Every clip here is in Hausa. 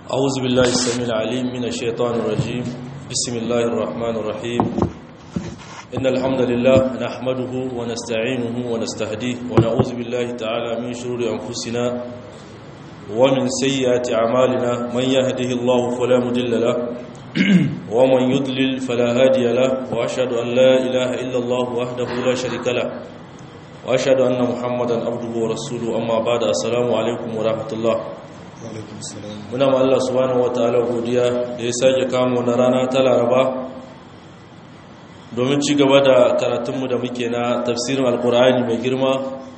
أعوذ بالله السميع العليم من الشيطان الرجيم بسم الله الرحمن الرحيم إن الحمد لله نحمده ونستعينه ونستهديه ونعوذ بالله تعالى من شرور أنفسنا ومن سيئات أعمالنا من يهده الله فلا مضل له ومن يضلل فلا هادي له وأشهد أن لا إله إلا الله وحده لا شريك له وأشهد أن محمدا عبده ورسوله أما بعد السلام عليكم ورحمة الله muna ma Allah subhanahu wataala godiya da ya sake kamo na rana ta Laraba domin ci gaba da karatunmu da muke na tafsirin alkur'ani mai girma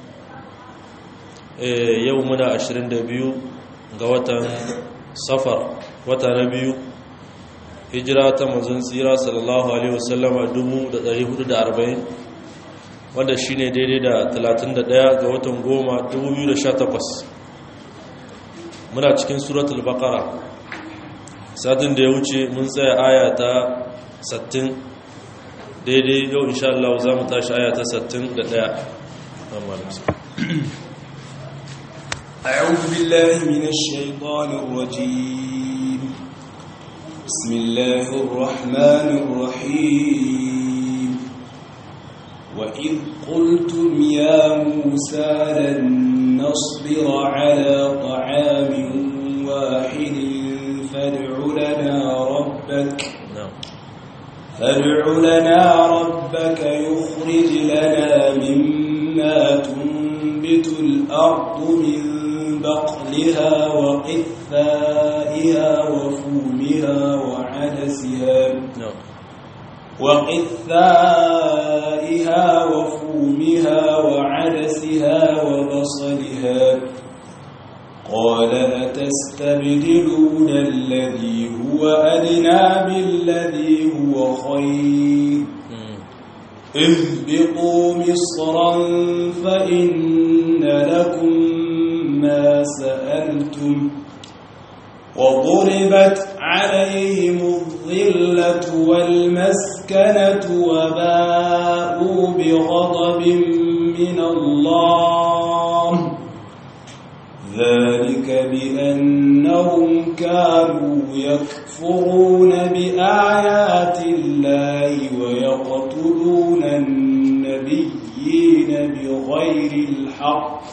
yau muna 22 ga watan safar wata na biyu hijira ta manzon tsira sallallahu alaihi wasallama 1440 wanda shine daidai da 31 ga watan goma 2018 muna cikin suratul baqara satin da ya wuce mun tsaya aya ta 60 daidai yau insha Allah za mu tashi aya ta 61 أعوذ بالله من الشيطان الرجيم بسم الله الرحمن الرحيم وإذ قلتم يا موسى لن نصبر على طعام واحد فادع لنا ربك فادع لنا ربك يخرج لنا مما تنبت الأرض من بقلها وقثائها وفومها وعدسها وقثائها وفومها وعدسها وبصلها قال أتستبدلون الذي هو أدنى بالذي هو خير اهبطوا مصرا فإن لكم ما سألتم وضربت عليهم الظلة والمسكنة وباءوا بغضب من الله ذلك بأنهم كانوا يكفرون بآيات الله ويقتلون النبيين بغير الحق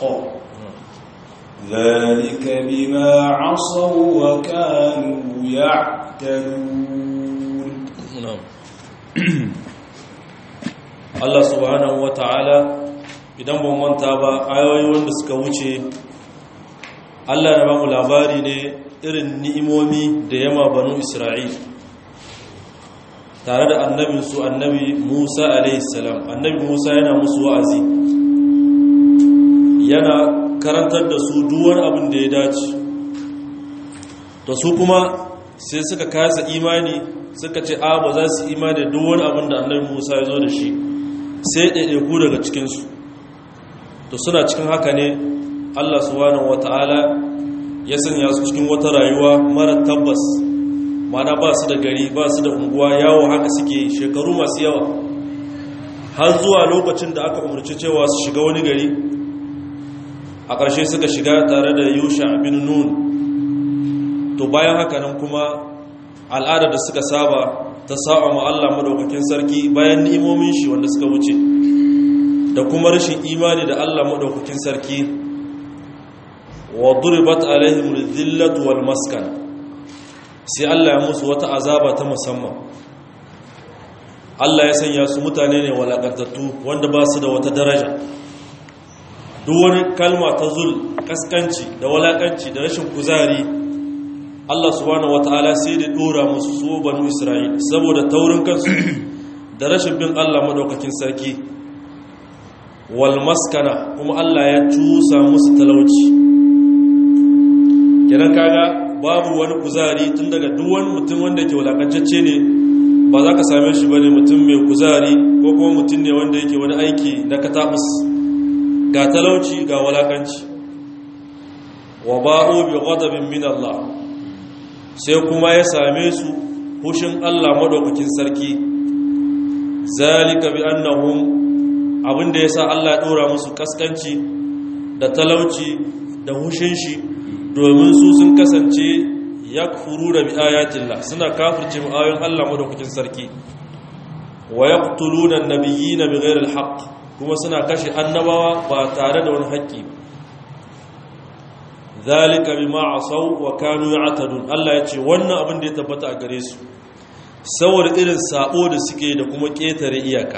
ذلك بما عصوا وكانوا يعتدون Allah subhanahu wa ta'ala idan ban manta ba ayoyi wanda suka wuce Allah ya bamu labari ne irin ni'imomi da yama banu Isra'il tare da annabinsu annabi Musa alaihissalam annabi Musa yana musu wa'azi yana karantar da su duwar abin da ya dace da su kuma sai suka kasa imani suka ce a ba za su imani da duwar abin da annabi Musa ya zo da shi sai ɗaiɗaiku daga cikinsu to suna cikin haka ne Allah subhanahu wata'ala ya sanya su cikin wata rayuwa mara tabbas mana ba su da gari ba su da unguwa yawo haka suke shekaru masu yawa har zuwa lokacin da aka umarci cewa su shiga wani gari a ƙarshe suka shiga tare da yusha bin nun to bayan haka nan kuma al'adar da suka saba ta saba ma Allah madaukakin sarki bayan ni'imomin shi wanda suka wuce da kuma rashin imani da Allah madaukakin sarki wa duribat alaihim dhillatu wal maskan sai Allah ya musu wata azaba ta musamman Allah ya sanya su mutane ne walakantattu wanda ba su da wata daraja duk wani kalma ta zul kaskanci da walakanci da rashin kuzari Allah subhanahu wataala sai da dora musu su banu Isra'il saboda taurin kansu da rashin bin Allah madaukakin sarki wal maskana kuma Allah ya cusa musu talauci kenan kaga babu wani kuzari tun daga duk wani mutum wanda yake walakancacce ne ba za ka same shi bane mutum mai kuzari ko kuma mutum ne wanda yake wani aiki na katabus ga talauci ga walakanci wa ba'u bi ghadabin min Allah sai kuma ya same su hushin Allah madaukakin sarki zalika bi annahum abinda yasa Allah ya dora musu kaskanci da talauci da hushin shi domin su sun kasance yakfuruna bi ayatillah suna kafirce mu ayoyin Allah madaukakin sarki wa yaqtuluna an-nabiyina bighayri al-haqq kuma suna kashe annabawa ba tare da wani haƙƙi ba zalika bima asaw wa kanu ya'tadun Allah ya ce wannan abin da ya tabbata a gare su saboda irin sabo da suke da kuma ketare iyaka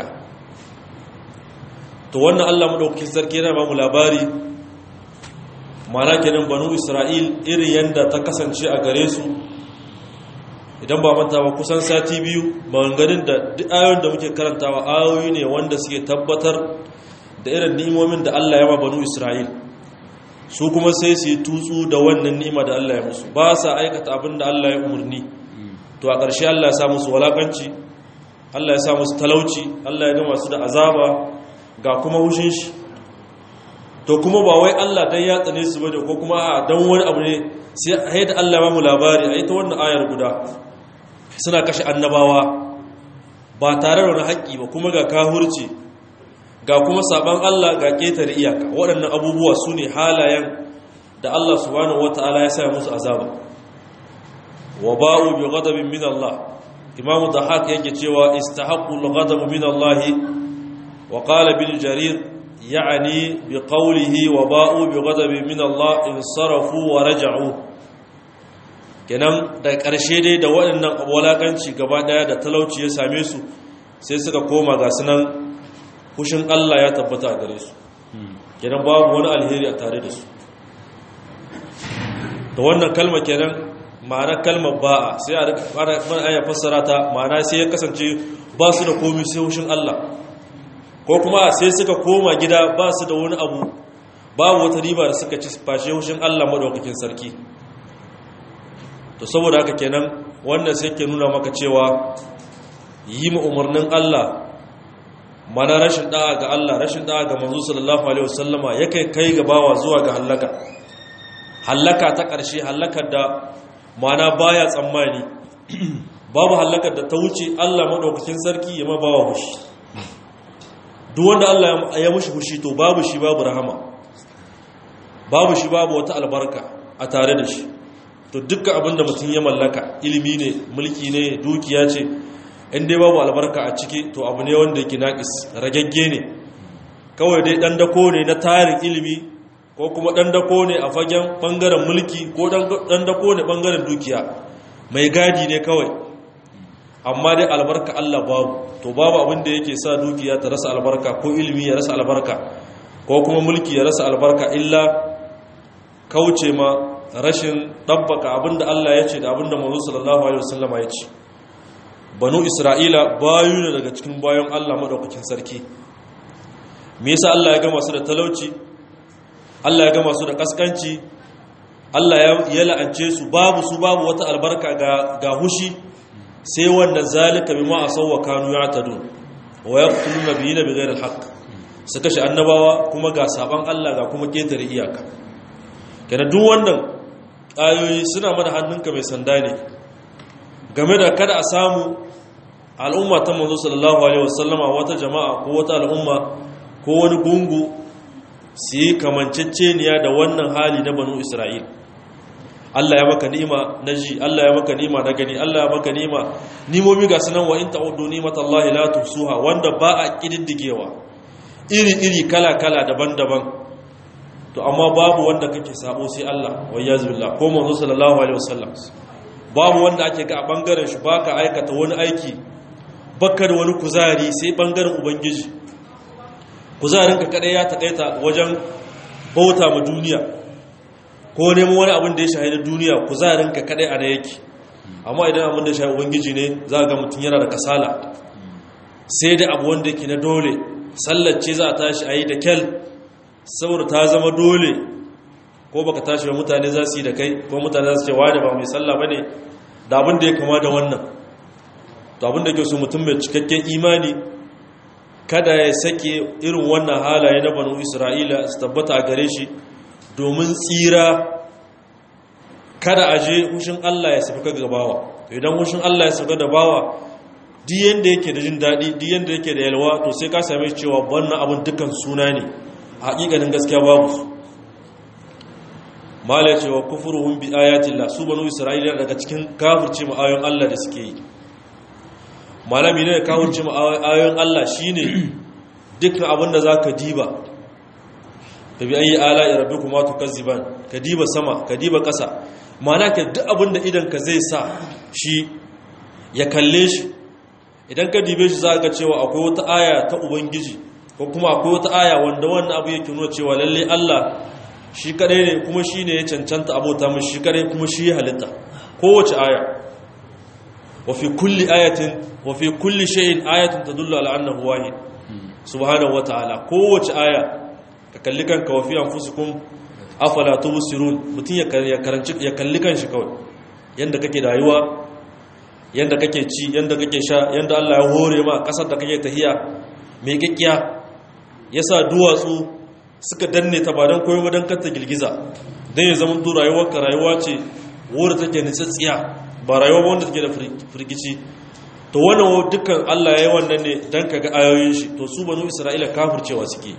to wannan Allah madaukakin sarki yana ba mu labari mana kenan banu Isra'il irin yanda ta kasance a gare su idan ba manta ba kusan sati biyu maganganun da duk ayoyin da muke karantawa ayoyi ne wanda suke tabbatar da irin ni'imomin da Allah ya ba banu Isra'il su kuma sai su yi tutsu da wannan ni'ima da Allah ya musu ba sa aikata abin da Allah ya umarni to a ƙarshe Allah ya sa musu walakanci Allah ya sa musu talauci Allah ya gama su da azaba ga kuma hushin shi to kuma ba wai Allah dan ya tsane su bane ko kuma a dan wani abu ne sai a yadda Allah ba mu labari a ita wannan ayar guda suna kashe annabawa ba tare da wani haƙƙi ba kuma ga kahurci ga kuma saban Allah ga ƙetare iyaka waɗannan abubuwa su ne halayen da Allah subhanahu wata'ala ya sa musu azaba wa ba'u bi ghadabin min Allah Imam Dahak yake cewa istahaqqu al-ghadab min Allah wa qala bil jarir ya'ni bi qawlihi wa ba'u bi ghadabin min Allah insarafu wa raja'u kenan da ƙarshe dai da waɗannan walakanci gaba ɗaya da talauci ya same su sai suka koma ga sunan fushin Allah ya tabbata a gare su kenan babu wani alheri a tare da su da wannan kalma kenan ma'ana kalmar ba'a sai a aya fassara ta ma'ana sai ya kasance ba su da komi sai fushin Allah ko kuma sai suka koma gida ba su da wani abu babu wata riba da suka ci fashe fushin Allah madaukakin sarki to saboda haka kenan wannan sai ke nuna maka cewa yi ma umarnin Allah mana rashin da'a ga Allah rashin da'a ga manzo sallallahu alaihi wasallama yake kai ga bawa zuwa ga halaka halaka ta ƙarshe halakar da mana baya tsammani babu halakar da ta wuce Allah madaukakin sarki ya ma bawa hushi duk wanda Allah ya mushi hushi to babu shi babu rahama babu shi babu wata albarka a tare da shi to dukkan abinda mutum ya mallaka ilimi ne mulki ne dukiya ce in dai babu albarka a ciki to abu ne wanda yake naƙis ragagge ne kawai dai ɗan dako ne na tarin ilimi ko kuma ɗan dako ne a fagen ɓangaren mulki ko ɗan dako ne ɓangaren dukiya mai gadi ne kawai amma dai albarka Allah babu to babu abin da yake sa dukiya ta rasa albarka ko ilimi ya rasa albarka ko kuma mulki ya rasa albarka illa kauce ma rashin ɗabbaka abin da Allah ya ce da abin da manzo sallallahu alaihi wasallama ya ce banu isra'ila bayu ne daga cikin bayan allah maɗaukakin sarki me yasa allah ya gama su da talauci allah ya gama su da ƙasƙanci allah ya la'ance su babu su babu wata albarka ga hushi sai wanda zalika bi ma'a sauwa kanu ya tadu wa ya kutulu na biyi na bigayar haƙ su kashe annabawa kuma ga saban allah ga kuma ƙetare iyaka kenan duk wannan ayoyi suna mana hannunka mai sanda ne game da kada a samu al'umma ta manzo sallallahu alaihi wasallama wata jama'a ko wata al'umma ko wani gungu su yi kamanceceniya da wannan hali na banu isra'il Allah ya maka ni'ima na ji Allah ya maka ni'ima na gani Allah ya maka ni'ima nimomi ga sunan wa in ta'uddu ni'matallahi la tuhsuha wanda ba a kididdigewa iri iri kala kala daban-daban to amma babu wanda kake sabo sai Allah wa yazbillah ko manzo sallallahu alaihi wasallam babu wanda ake ga a bangaren shi baka aikata wani aiki baka da wani kuzari sai bangaren ubangiji kuzarinka kadai ya takaita wajen bauta ma duniya ko neman wani abin da ya shahida duniya kuzarinka kadai a da yake amma idan abin da shahida ubangiji ne za ga mutum yana da kasala sai da abu wanda yake na dole sallace za a tashi a yi da kyal saboda ta zama dole ko baka tashi ba mutane za su yi da kai ko mutane za su ce wani ba mai sallah ba ne da abin da ya kama da wannan to abin da ke so mutum mai cikakken imani kada ya sake irin wannan halaye na banu isra'ila su tabbata a gare shi domin tsira kada a je hushin allah ya sauka ga bawa idan hushin allah ya sauka da bawa duk yanda yake da jin daɗi duk yanda yake da yalwa to sai ka same cewa wannan abin dukkan suna ne a haƙiƙanin gaskiya babu su mala ya ce wa kufuruhum bi ayatillah su banu isra'ila daga cikin kafirce mu ayoyin Allah da suke yi malami ne kafirce mu ayoyin Allah shine dukkan abin da zaka diba da bi ayi ala rabbikuma tukazziban ka diba sama ka diba ƙasa mana ka duk abin da idan ka zai sa shi ya kalle shi idan ka dibe shi za ka cewa akwai wata aya ta ubangiji ko kuma akwai wata aya wanda wannan abu yake nuna cewa lalle Allah shi kadai ne kuma shi ne ya cancanta abota mu shi kadai kuma shi ya halitta kowace aya wa fi kulli ayatin wa fi kulli shay'in ayatun tadullu ala annahu wahid subhanahu wa ta'ala kowace aya ka kalli kanka wa fi anfusikum afala tubsirun mutun ya karanci ya kalli kanshi kawai yanda kake rayuwa yanda kake ci yanda kake sha yanda Allah ya hore ma kasar da kake tahiya mai gaggiya yasa duwatsu suka danne ta ba dan koyo ba dan kanta girgiza dan ya zama to rayuwar ka rayuwa ce wanda take nitsatsiya ba rayuwa ba wanda take da firgici to wannan dukkan Allah ya yi wannan ne dan kaga ayoyin shi to su banu Isra'ila kafircewa suke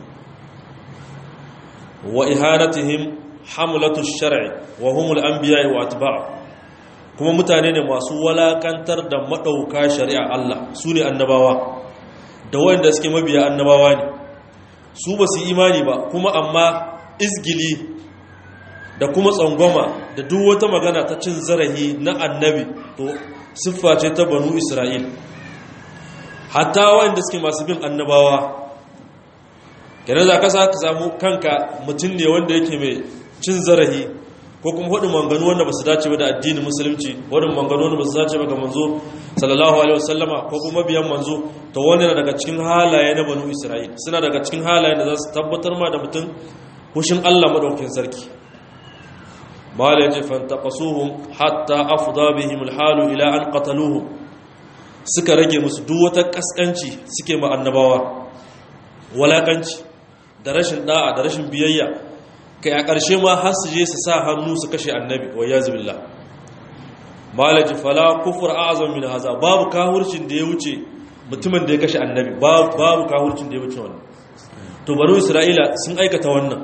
wa ihanatihim hamlatu shar'i wa humul anbiya wa atba' kuma mutane ne masu walakantar da madauka shari'a Allah su ne annabawa da wanda suke mabiya annabawa ne su ba su imani ba kuma amma izgili da kuma tsangwama da duk wata magana ta cin zarahi na annabi to siffa ce ta banu isra'il hatta wanda suke masu bin annabawa kenan za ka ka samu kanka mutum ne wanda yake mai cin zarahi ko kuma hudu manganu wanda ba su dace ba da addinin musulunci hudu manganu wanda ba su dace ba ga manzo sallallahu alaihi wasallama ko kuma biyan manzo to wani na daga cikin halaye na banu isra'il suna daga cikin halaye da za su tabbatar ma da mutum hushin allah madaukin sarki mala ya ce fantaqasuhum hatta afda bihim alhalu ila an qataluhum suka rage musu duk wata kaskanci suke ma annabawa walakanci da rashin da'a da rashin biyayya kai a ƙarshe ma har su je su sa hannu su kashe annabi wa yazu billah malaji fala kufur a'zam min haza babu kahurcin da ya wuce mutumin da ya kashe annabi babu babu kahurcin da ya wuce wannan to banu isra'ila sun aikata wannan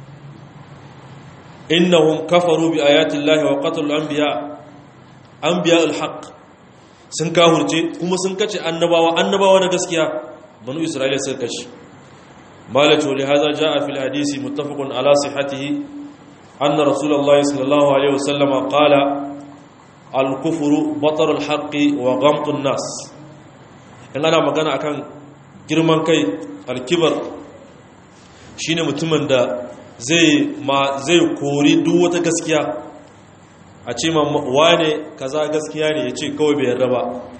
innahum kafaru bi ayati llahi wa qatalu anbiya anbiya alhaq sun kahurce kuma sun kace annabawa annabawa na gaskiya banu isra'ila sun kashe مالك ولهذا جاء في الحديث متفق على صحته أن رسول الله صلى الله عليه وسلم قال الكفر بطر الحق وغمط الناس in ana magana akan girman kai alkibar shine mutumin da zai ma zai kori duk wata gaskiya a ce ma wane kaza gaskiya ne ya ce kawai bai yarda ba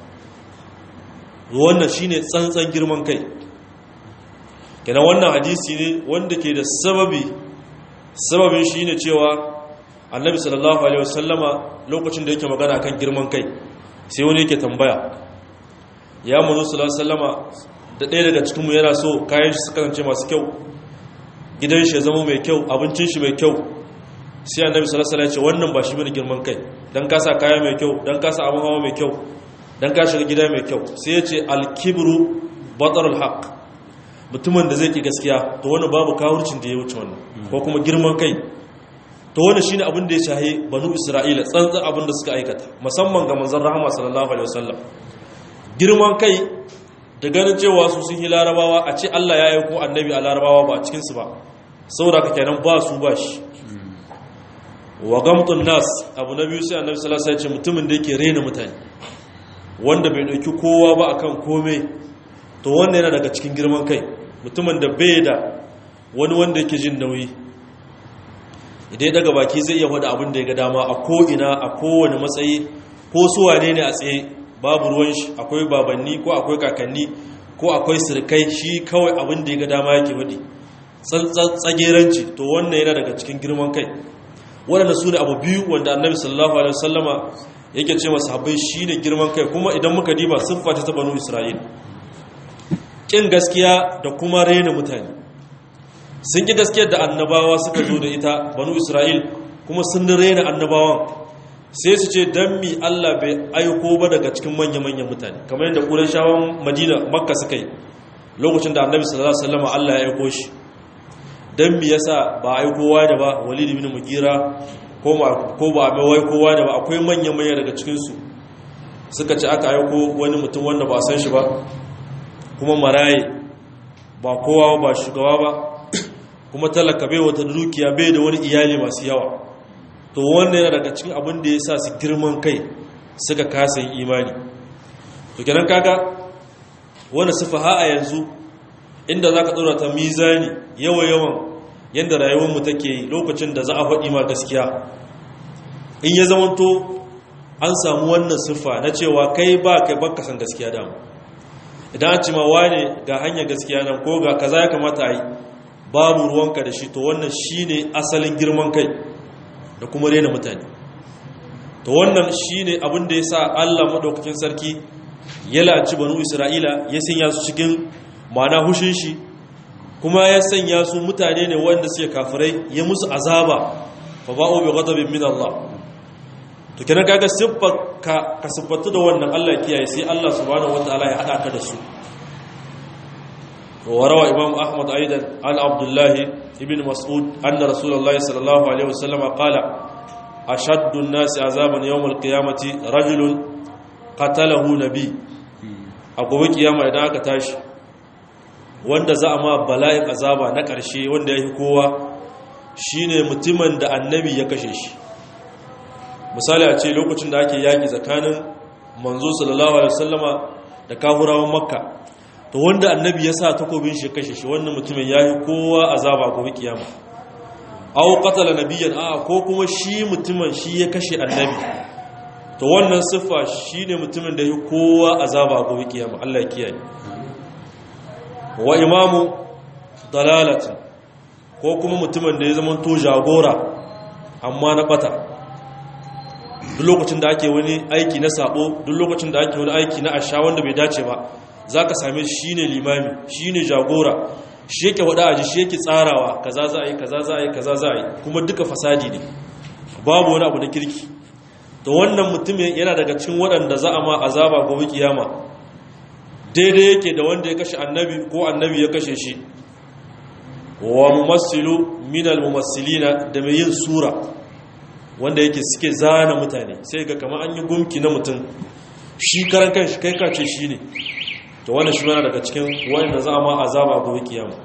wannan shine tsantsan girman kai kenan wannan hadisi ne wanda ke da sababi sababin shi ne cewa annabi sallallahu alaihi wasallama lokacin da yake magana kan girman kai sai wani yake tambaya ya mazu sallallahu alaihi wasallama da ɗaya daga cikinmu yana so kayan shi suka zance masu kyau gidan shi ya zama mai kyau abincin shi mai kyau sai annabi sallallahu alaihi wasallama ya ce wannan ba shi bane girman kai dan ka sa kaya mai kyau dan ka sa abin hawa mai kyau dan ka shiga gida mai kyau sai ya ce al-kibru batarul haqq mutumin da zai ki gaskiya to wani babu kawurcin da ya wuce wannan ko kuma girman kai to wani shine abin da ya shahi banu isra'ila tsantsan abin da suka aikata musamman ga manzon rahama sallallahu alaihi wasallam girman kai da ganin cewa su sun yi larabawa a ce Allah ya aiko annabi a larabawa ba a cikin su ba saboda ka kenan ba su ba shi wa gamtun nas abu na biyu sai annabi sallallahu alaihi wasallam ya ce mutumin da yake rena mutane wanda bai dauki kowa ba akan komai to wannan yana daga cikin girman kai mutumin da bai da wani wanda yake jin nauyi idan ya daga baki zai iya wada abin da ya ga dama a ko'ina a kowane matsayi ko suwane ne a tsaye babu ruwan shi akwai babanni ko akwai kakanni ko akwai sirkai shi kawai abin da ya ga dama yake wadi tsageranci to wannan yana daga cikin girman kai waɗanda su ne abu biyu wanda annabi sallallahu alaihi wasallama yake ce masu habai shi ne girman kai kuma idan muka diba siffa ta banu isra'il ƙin gaskiya da kuma rena mutane sun ƙi gaskiyar da annabawa suka zo da ita banu isra'il kuma sun rena annabawan sai su ce don mi allah bai aiko ba daga cikin manya-manyan mutane kamar yadda ƙuran shawon madina makka suka yi lokacin da annabi sallallahu alaihi wasallam allah ya aiko shi dan me yasa ba ai kowa da ba walid ibn mugira ko ko ba mai wai kowa da ba akwai manyan manyan daga cikin su suka ce aka aiko wani mutum wanda ba san shi ba kuma maraye ba kowa ba shugaba ba kuma talaka bai wata dukiya bai da wani iyali masu yawa to wannan yana daga cikin abin da ya sa su girman kai suka kasa yin imani to kenan kaga wani sufaha a yanzu inda za ka ɗora ta mizani yawa-yawan yadda rayuwarmu take yi lokacin da za a faɗi ma gaskiya in ya zamanto an samu wannan siffa na cewa kai ba kai baka san gaskiya dama idan an ci ma wane ga hanyar gaskiya nan ko ga kaza ya kamata a yi babu ruwanka da shi to wannan shine asalin girman kai da kuma rena mutane to wannan shine abin da ya sa Allah maɗaukakin sarki ya laci banu Isra'ila ya sanya su cikin ma'ana hushin shi kuma ya sanya su mutane ne wanda suke kafirai ya musu azaba fa ba'u bi ghadabin min Allah to kenan kaga siffar ka ka siffatu da wannan Allah kiyaye sai Allah subhanahu wataala ya hada ka da su وروى إمام أحمد أيضا عن عبد الله ابن مسعود أن رسول الله صلى الله عليه وسلم قال أشد الناس عذابا يوم القيامة رجل قتله نبي أقوى قيامة إذا أكتاش wanda za a ma bala'in azaba na ƙarshe wanda ya yi kowa shine mutumin da annabi ya kashe shi misali a ce lokacin da ake yaƙi tsakanin manzo sallallahu alaihi wasallama da kahurawan makka to wanda annabi ya sa takobin shi kashe shi wannan mutumin ya yi kowa azaba gobe kiyama aw qatala nabiyyan a ko kuma shi mutumin shi ya kashe annabi to wannan siffa shine mutumin da ya kowa azaba gobe kiyama Allah ya kiyaye wa imamu dalalatin ko kuma mutumin da ya zama to jagora amma na bata duk lokacin da ake wani aiki na sabo duk lokacin da ake wani aiki na asha wanda bai dace ba za ka same shi ne limami shi ne jagora shi yake wada aji shi yake tsarawa kaza za a yi kaza za a yi kaza za a yi kuma duka fasadi ne babu wani abu na kirki da wannan mutumin yana daga cikin waɗanda za a ma azaba gobe kiyama daidai yake da wanda ya kashe annabi ko annabi ya kashe shi wa mumassilu minal mumassilina da mai yin sura wanda yake suke zana mutane sai ga kamar an yi gumki na mutum shi karan kanshi kai kace shi ne to wannan shi yana daga cikin wanda za a ma azaba gobe kiyama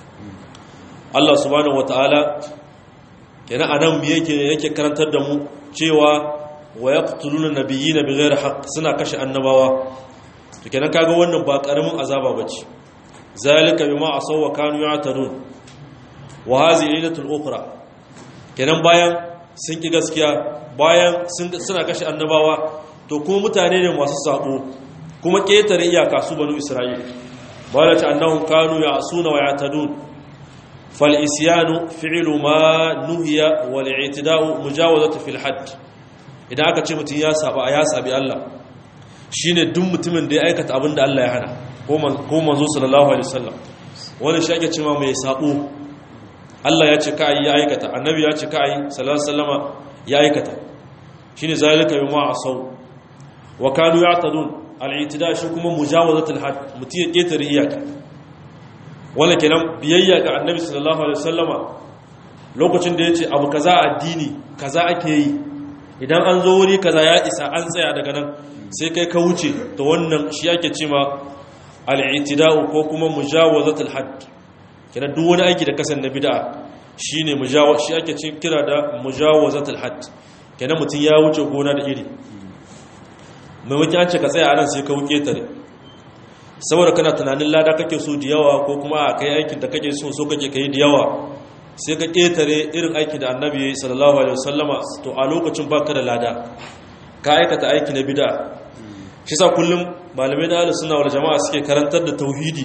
Allah subhanahu wataala kenan anan me yake yake karantar da mu cewa wa yaqtuluna nabiyina bighairi haqq suna kashe annabawa to kenan kaga wannan ba karamin azaba bace zalika bima asaw wa kanu ya'tadun wa hadhihi ilatul ukhra kenan bayan sun ki gaskiya bayan suna kashe annabawa to kuma mutane ne masu sabo kuma ƙetare iyaka su banu isra'il ba da ta annahun kanu ya suna wa ya tadun fal'isiyanu fi'ilu ma nuhiya wal itida'u mujawazatu fil hadd idan aka ce mutum ya saba ya sabi Allah shine duk mutumin da ya aikata abin da Allah ya hana ko manzo sallallahu alaihi wasallam wannan shi ake cewa mai sabo Allah ya ce ka yi ya aikata annabi ya ce ka yi sallallahu alaihi wasallama ya aikata shine zalika bima asaw wa kanu ya'tadun al'itida shi kuma mujawazatul had mutum ya ƙetare iyaka wanda kenan biyayya ga annabi sallallahu alaihi wasallama lokacin da ya ce abu kaza addini kaza ake yi idan an zo wuri kaza ya isa an tsaya daga nan sai kai ka wuce to wannan shi ake ce ma al'itida'u ko kuma mujawazatul had kenan duk wani aiki da kasan na bid'a shine mujawa shi ake ce kira da mujawazatul had kenan mutum ya wuce gona da iri maimakon an ce ka tsaya anan sai ka wuke tare saboda kana tunanin lada kake so da yawa ko kuma a kai aikin da kake so so kake kai da yawa sai ka ƙetare irin aiki da annabi sallallahu alaihi wasallama to a lokacin baka da lada ka aikata aiki na bid'a shi sa kullum malamai da suna wal jama'a suke karantar da tauhidi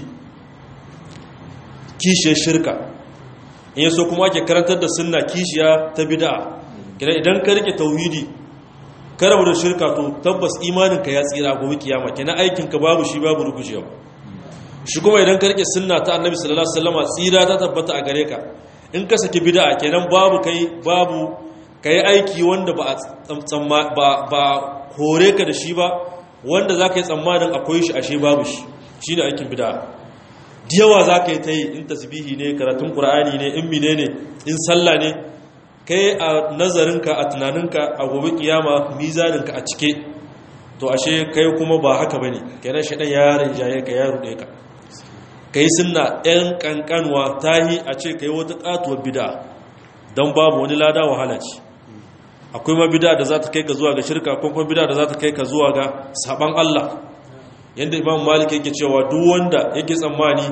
kishiyar shirka in yaso kuma ake karantar da sunna kishiya ta bid'a kina idan ka rike tauhidi ka rabu da shirka to tabbas imaninka ya tsira gobe kiyama kenan aikinka babu shi babu rugujewa shi kuma idan ka rike sunna ta annabi sallallahu alaihi wasallam tsira ta tabbata a gare ka in ka saki bid'a kenan babu kai babu kai aiki wanda ba ba ba hore ka da shi ba wanda zaka yi tsammanin akwai shi ashe babu shi shine aikin bid'a yawa za ka yi ta yi in tasbihi ne karatun ƙura'ani ne in mine ne in sallah ne kai a nazarinka a tunaninka a gobe kiyama mizaninka a cike to ashe kai kuma ba haka ba ne kenan shaɗan yaron jaye ka ya ruɗe ka kai suna ‘yan ƙanƙanwa ta yi a ce ka yi wata ƙatuwar bida don babu wani lada wahala ce akwai ma bida da za ta kai ka zuwa ga shirka ko kuma bida da za ta kai ka zuwa ga saban Allah yadda imam malik yake cewa duk wanda yake tsammani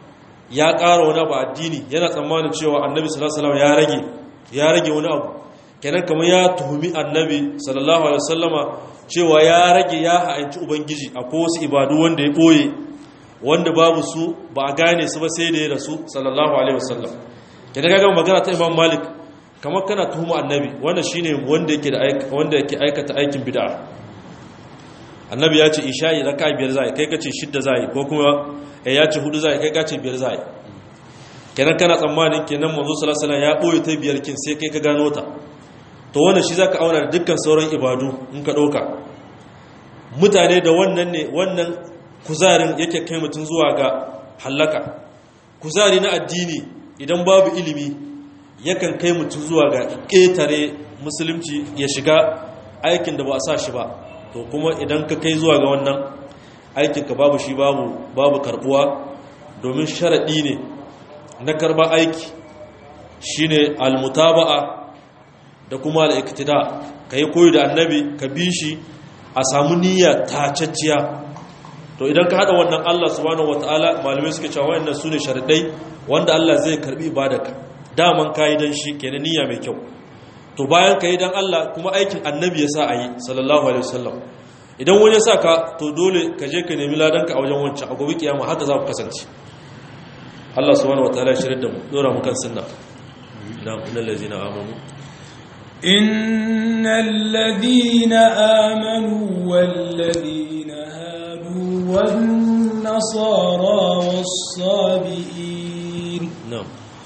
ya ƙara wani abu addini yana tsammanin cewa annabi sallallahu ya rage ya rage wani abu kenan kamar ya tuhumi annabi sallallahu alaihi wasallama cewa ya rage ya ha'anci ubangiji akwai wasu ibadu wanda ya ɓoye wanda babu su ba a gane su ba sai da ya rasu sallallahu alaihi wasallam kenan kaga magana ta imam malik kamar kana tuhuma annabi wanda shine wanda yake da wanda yake aikata aikin bid'a annabi ya ce isha'i raka biyar zai kai kace shidda zai ko kuma eh ya ce hudu zai kai kace biyar zai kenan kana tsammanin kenan manzo sallallahu alaihi wasallam ya boye ta biyar kin sai kai ka gano ta to wannan shi zaka auna da dukkan sauran ibadu in ka dauka mutane da wannan ne wannan kuzarin yake kai mutun zuwa ga halaka kuzari na addini idan babu ilimi yakan kai mutun zuwa ga ƙetare musulunci ya shiga aikin da ba a sa shi ba to kuma idan ka kai zuwa ga wannan aikinka babu shi babu babu karbuwa domin sharaɗi ne na karba aiki shine almutaba'a da kuma al'iktida ka yi koyi da annabi ka bi shi a samu niyya tacacciya to idan ka haɗa wannan Allah subhanahu wata'ala malamai suke cewa wayannan su ne sharaɗai wanda Allah zai karbi ibadaka daman kayi dan shi kenan niyya mai kyau to bayan ka yi don Allah kuma aikin annabi ya sa a yi sallallahu alaihi wasallam idan wani ya sa ka to dole ka je ka nemi ladanka a wajen wancan a gobe kiyama haka za ku kasance Allah subhanahu wataala ya shirin da mu dora mu kan sunna na innal ladzina amanu innal ladina amanu wal ladina hadu wan nasara was sabiin na'am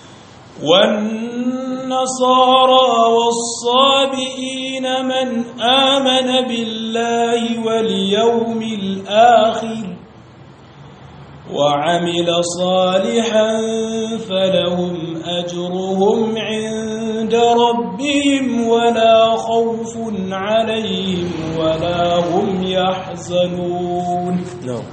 والنصارى والصابئين من آمن بالله واليوم الآخر وعمل صالحا فلهم أجرهم عند ربهم ولا خوف عليهم ولا هم يحزنون na'am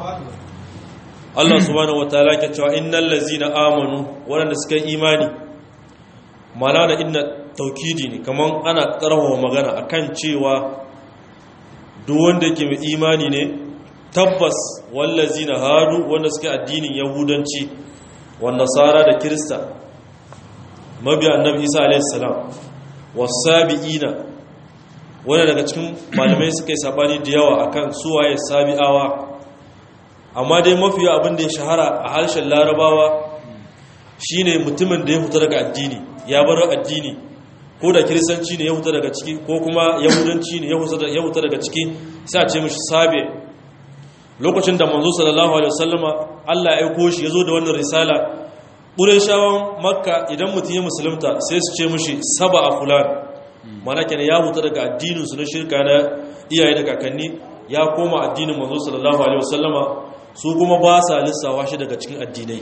Allah subhanahu wataala ke cewa innal ladzina amanu wanda suka yi imani mana da inna taukidi ne kaman ana karawa magana akan cewa duk wanda yake mai imani ne tabbas wallazina hadu wanda suka addinin yahudanci wan nasara da kirista mabiya annabi Isa alayhi salam wasabiina wanda daga cikin malamai suka yi sabani da yawa akan suwaye sabi'awa amma dai mafiya abin da ya shahara a harshen larabawa shine mutumin da ya fita daga addini ya bar addini ko da kiristanci ne ya fita daga ciki ko kuma yahudanci ne ya fita daga ciki sai a ce mishi sabe lokacin da manzo sallallahu alaihi wasallama Allah ya aiko shi yazo da wannan risala qurayshawan makka idan mutum ya musulunta sai su ce mishi saba a fulan mana kenan ya fita daga addinin su na shirka na iyaye da kakanni ya koma addinin manzo sallallahu alaihi wasallama su kuma ba sa lissawa shi daga cikin addinai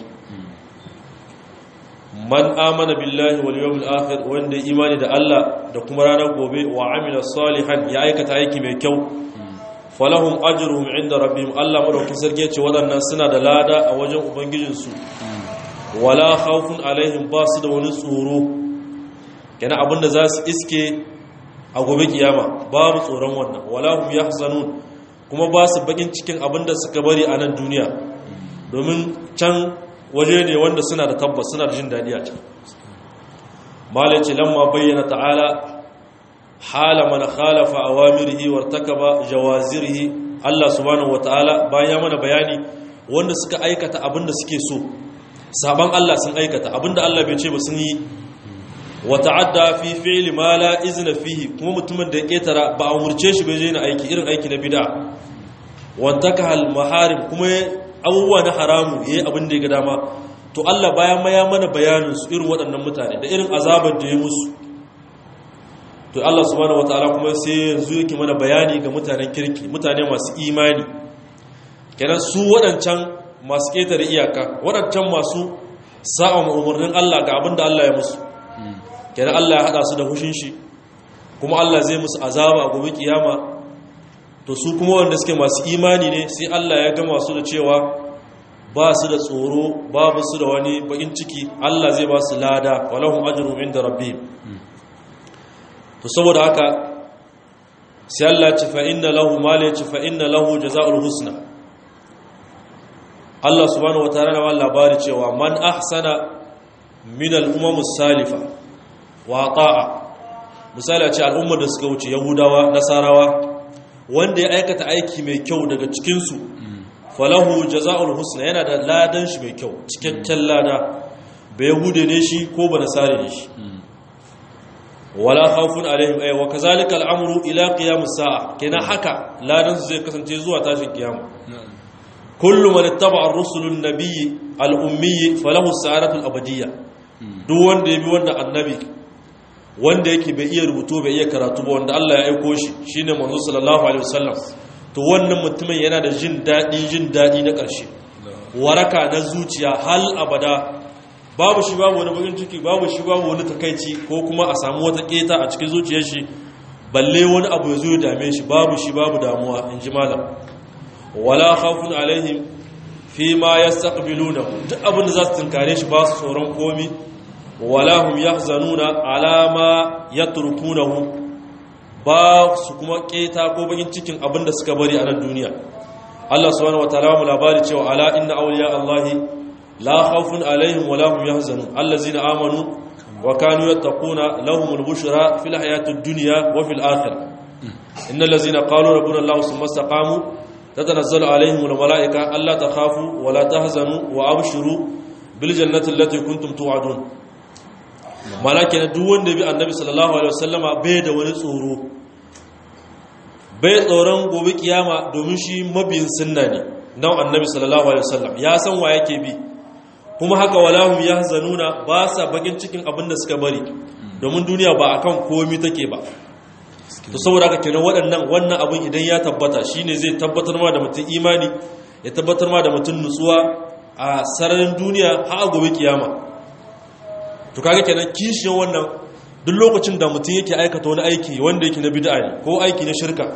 man amana billahi wal yawmil akhir wanda imani da Allah da kuma ranar gobe wa amila salihan ya aikata aiki mai kyau falahum ajruhum inda rabbihim Allah madaukakin sarki ce wadannan suna da lada a wajen ubangijinsu wala khawfun alaihim ba su da wani tsoro kana abinda za su iske a gobe kiyama babu tsoron wannan wala hum yahzanun kuma ba su bakin cikin abinda suka bari a nan duniya domin can waje ne wanda suna da tabbas suna da jin daɗi a can malai ce lamma bayyana ta'ala hala man khalafa awamirihi wartakaba jawazirihi Allah subhanahu wataala bayan mana bayani wanda suka aikata abinda suke so saban Allah sun aikata abinda Allah bai ce ba sun yi wa ta'adda fi fi'li ma la izna fihi kuma mutumin da ya ketara ba a umurce shi bai je na aiki irin aiki na bid'a wantaka al maharim kuma abubuwa na haramu yayi abin da ya ga dama to Allah bayan ma ya mana bayanin su irin waɗannan mutane da irin azabar da ya musu to Allah subhanahu wataala kuma sai yanzu yake mana bayani ga mutanen kirki mutane masu imani kenan su waɗancan masu ƙetare iyaka waɗancan masu sa'a umarnin Allah ga abin da Allah ya musu kenan Allah ya haɗa su da hushin shi kuma Allah zai musu azaba a gobe kiyama to su kuma wanda suke masu imani ne sai Allah ya gama su da cewa ba su da tsoro babu su da wani bakin ciki Allah zai ba su lada walahum ajrun inda rabbihim to saboda haka sai Allah ya ce fa inna lahu ma la fa inna lahu jazaa'ul husna Allah subhanahu wataala na wannan labari cewa man ahsana min al-umam salifa wa ta'a misali a ce al'ummar da suka wuce yahudawa nasarawa wanda ya aikata aiki mai kyau daga cikin su falahu jazaa'ul husna yana da ladan shi mai kyau cikakken lada bai yahude ne shi ko ba nasare ne shi wala khawfun alaihim ay wa kazalika al'amru ila qiyamus sa'a kenan haka ladan su zai kasance zuwa tashin kiyama kullu man ittaba ar-rusul an-nabiy al-ummi falahu as-sa'adatu al-abadiyya duk wanda ya bi wannan annabi wanda yake bai iya rubutu bai iya karatu ba wanda Allah ya aiko shi shine manzo sallallahu alaihi wasallam to wannan mutumin yana da jin dadi jin dadi na ƙarshe waraka na zuciya hal abada babu shi babu wani bakin ciki babu shi babu wani takaici ko kuma a samu wata keta a cikin zuciyar shi balle wani abu ya zo ya dame shi babu shi babu damuwa in ji malam wala khawfun alaihim fi ma yastaqbiluna duk abin da za su tunkare shi ba su tsoron komi wala hum yahzanuna ala ma yatrukunahu ba su kuma keta ko bakin cikin abin da suka bari a nan duniya Allah subhanahu wataala mu labari cewa ala inna awliya Allahi لا خوف عليهم ولا هم يحزنون الذين آمنوا وكانوا يتقون لهم البشرى في الحياة الدنيا وفي الآخرة إن الذين قالوا ربنا الله ثم استقاموا تتنزل عليهم الملائكة ألا تخافوا ولا تحزنوا وأبشروا بالجنة التي كنتم توعدون malakin duk wanda bi annabi sallallahu alaihi wasallama bai da wani tsoro bai tsoron gobe kiyama domin shi mabiyin sunna ne nan annabi sallallahu alaihi wasallam ya san wa yake bi kuma haka walahum yahzanuna ba sa bakin cikin abin da suka bari domin duniya ba akan komi take ba to saboda haka kenan waɗannan wannan abin idan ya tabbata shine zai tabbatar ma da mutum imani ya tabbatar ma da mutum nutsuwa a sararin duniya har gobe kiyama to kaga kenan kishin wannan duk lokacin da mutum yake aikata wani aiki wanda yake na bid'a ne ko aiki na shirka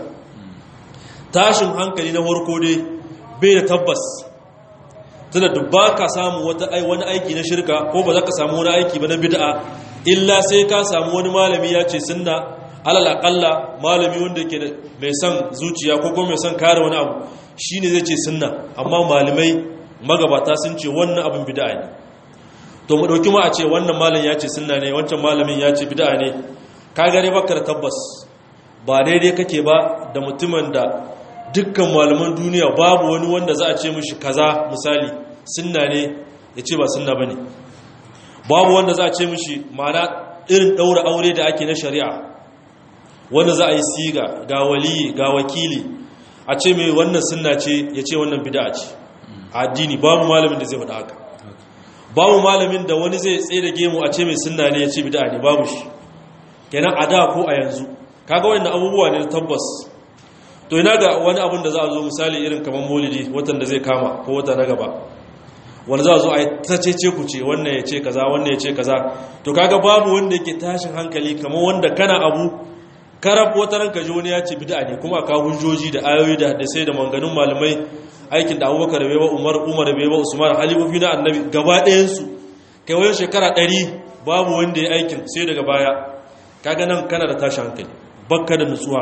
tashin hankali na farko dai bai da tabbas tunda duk ba ka samu wani aiki na shirka ko ba za ka samu wani aiki ba na bid'a illa sai ka samu wani malami ya ce sunna alal aqalla malami wanda ke mai son zuciya ko kuma mai son kare wani abu shine zai ce sunna amma malamai magabata sun ce wannan abin bid'a ne to mu dauki ma a ce wannan malam ya ce sunna ne wancan malamin ya ce bid'a ne ka gare baka da tabbas ba daidai kake ba da mutumin da dukkan malaman duniya babu wani wanda za a ce mishi kaza misali sunna ne ya ce ba sunna bane babu wanda za a ce mishi ma'ana irin daura aure da ake na shari'a wanda za a yi siga ga waliyi ga wakili a ce mai wannan sunna ce ya ce wannan bid'a ce a addini babu malamin da zai faɗa haka babu malamin da wani zai tsaye da gemu a ce mai sunna ne ya ce bid'a ne babu shi kenan a da ko a yanzu kaga wannan abubuwa ne tabbas to ina ga wani abin da za a zo misali irin kamar maulidi watan da zai kama ko wata na gaba wanda za a zo a yi ta cece ku ce wannan ya ce kaza wannan ya ce kaza to kaga babu wanda yake tashin hankali kamar wanda kana abu karab wata ranka ji wani ya ce bid'a ne kuma ka hujjoji da ayoyi da hadisai da manganun malamai aikin da abubakar bai ba umar umar bai ba usman halifofi na annabi gaba ɗayan su kai wani shekara ɗari babu wanda ya aikin sai daga baya kaga nan kana da tashin hankali bakka da nutsuwa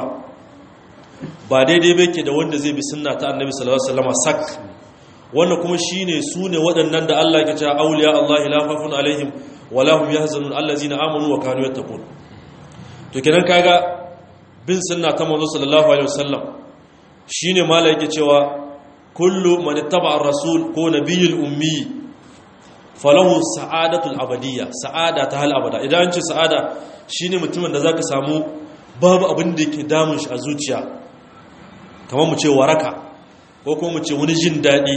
ba daidai bai ke da wanda zai bi sunna ta annabi sallallahu alaihi wasallam sak wannan kuma shine su ne waɗannan da Allah ya ce auliya Allah la khafun alaihim wa la hum yahzanun allazina amanu wa kanu yattaqun to kenan kaga bin sunna ta manzo sallallahu alaihi wasallam shine mala yake cewa kullu man ittaba ar-rasul ko nabiyul ummi falahu sa'adatul abadiyya sa'ada ta hal abada idan an ce sa'ada shine mutumin da zaka samu babu abin da yake damun shi a zuciya kamar mu ce waraka ko kuma mu ce wani jin daɗi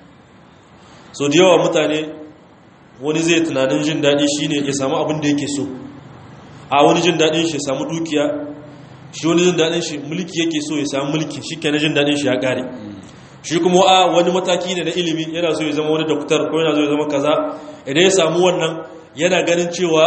so da yawa mutane wani zai tunanin jin daɗi shine ya samu abin da yake so a wani jin daɗin shi ya samu dukiya shi wani jin daɗin shi mulki yake so ya samu mulki shi kenan jin daɗin shi ya ƙare shi kuma a wani mataki ne na ilimi yana so ya zama wani doktor ko yana so ya zama kaza idan ya samu wannan yana ganin cewa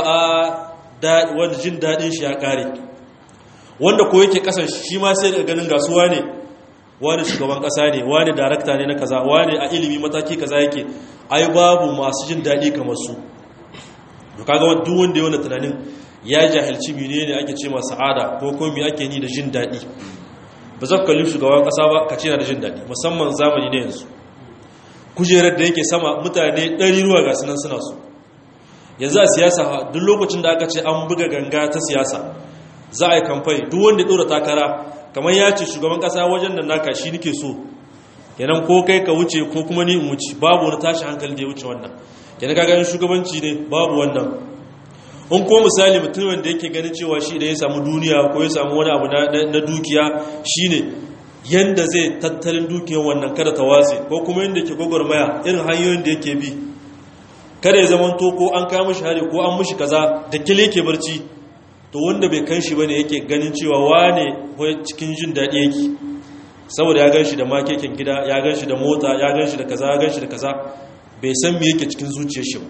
a wani jin daɗin shi ya ƙare wanda ko yake ƙasan shi ma sai daga ganin gasuwa ne wani shugaban ƙasa ne wani darakta ne na kaza wani a ilimi mataki kaza yake ai babu masu jin daɗi kamar su to kaga duk wanda ya wani tunanin ya jahilci menene ake ce masa sa'ada ko ko me ake ni da jin daɗi ba za ka kalli shugaban ƙasa ba ka ce na da jin daɗi musamman zamani na yanzu kujerar da yake sama mutane ɗari ruwa ga sunan suna su yanzu a siyasa duk lokacin da aka ce an buga ganga ta siyasa za a yi kamfai duk wanda ya ɗora takara kamar ya ce shugaban ƙasa wajen da naka shi nike so kenan ko kai ka wuce ko kuma ni in wuce babu wani tashi hankali da ya wuce wannan kenan ka ganin shugabanci ne babu wannan in ko misali mutumin da yake ganin cewa shi da ya samu duniya ko ya samu wani abu na dukiya shine yanda zai tattalin dukiyar wannan kada ta watse ko kuma yanda ke gwagwarmaya irin hanyoyin da yake bi kada ya zamanto ko an kawo mishi hari ko an mishi kaza da kile yake barci to wanda bai kan shi bane yake ganin cewa wane ko cikin jin daɗi yake saboda ya gan shi da makekin gida ya gan shi da mota ya gan shi da kaza ya gan shi da kaza bai san me yake cikin zuciyar shi ba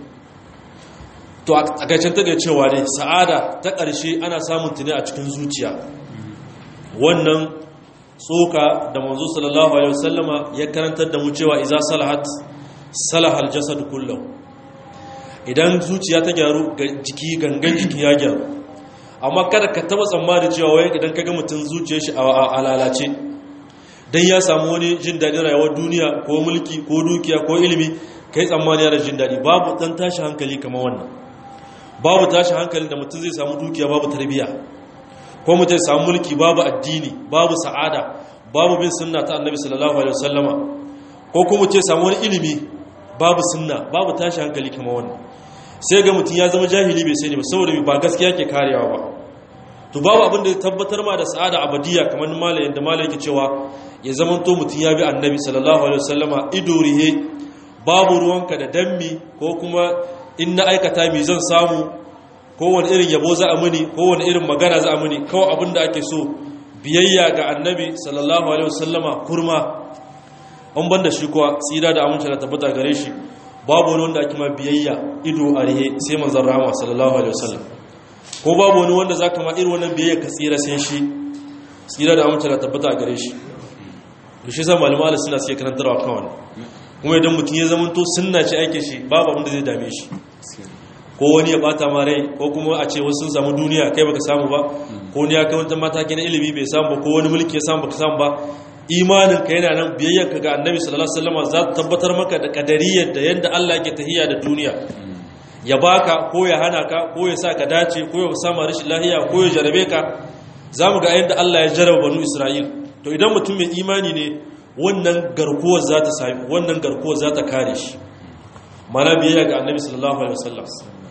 to a gaicen ta cewa ne sa'ada ta ƙarshe ana samun tuni a cikin zuciya wannan tsoka da manzo sallallahu alaihi wasallama ya karantar da mu cewa iza salahat salahal jasad kullahu idan zuciya ta gyaru jiki gangan jiki ya gyaru amma kada ka taba tsammani cewa wai idan ka ga mutum zuciyar shi a lalace dan ya samu wani jin daɗin rayuwar duniya ko mulki ko dukiya ko ilimi kai tsammani yana jin daɗi babu ɗan tashi hankali kamar wannan babu tashi hankali da mutum zai samu dukiya babu tarbiyya ko mutum zai samu mulki babu addini babu sa'ada babu bin sunna ta annabi sallallahu alaihi wasallama ko kuma mutum samu wani ilimi babu sunna babu tashi hankali kamar wannan sai ga mutum ya zama jahili bai sani ba saboda ba gaskiya ke karewa ba to babu abin da tabbatar ma da sa'ada abadiya kamar malayin da malayin ke cewa ya zama to mutum ya bi annabi sallallahu alaihi wasallama ido rihe babu ruwanka da dammi ko kuma in na aikata mi zan samu kowane irin yabo za a muni kowane irin magana za a muni kawai abin da ake so biyayya ga annabi sallallahu alaihi wasallama kurma an banda shi kuwa tsira da amince da tabbata gare shi babu wani wanda ake ma biyayya ido a rihe sai manzon rahama sallallahu alaihi wasallam ko babu wani wanda zaka ma irin wannan biyayya ka tsira sai shi tsira da amince da tabbata gare shi to shi sa malama suna suke karantarwa kan wannan kuma idan mutum ya zama to sunna ce aikin shi babu abin da zai dame shi ko wani ya bata ma rai ko kuma a ce wasu sun samu duniya kai baka samu ba ko wani ya kai wata mataki na ilimi bai samu ba ko wani mulki ya samu baka samu ba imanin ka yana nan biyayyar ka ga annabi sallallahu alaihi wasallam za ta tabbatar maka da kadariyar da yanda Allah yake tahiyya da duniya ya baka ko ya hana ka ko ya sa ka dace ko ya sama rashin lahiya ko ya jarabe ka zamu ga yanda Allah ya jaraba banu Isra'il to idan mutum mai imani ne wannan garkuwar za ta sami wannan garkuwar za ta kare shi mana biyayya ga annabi sallallahu alaihi wasallam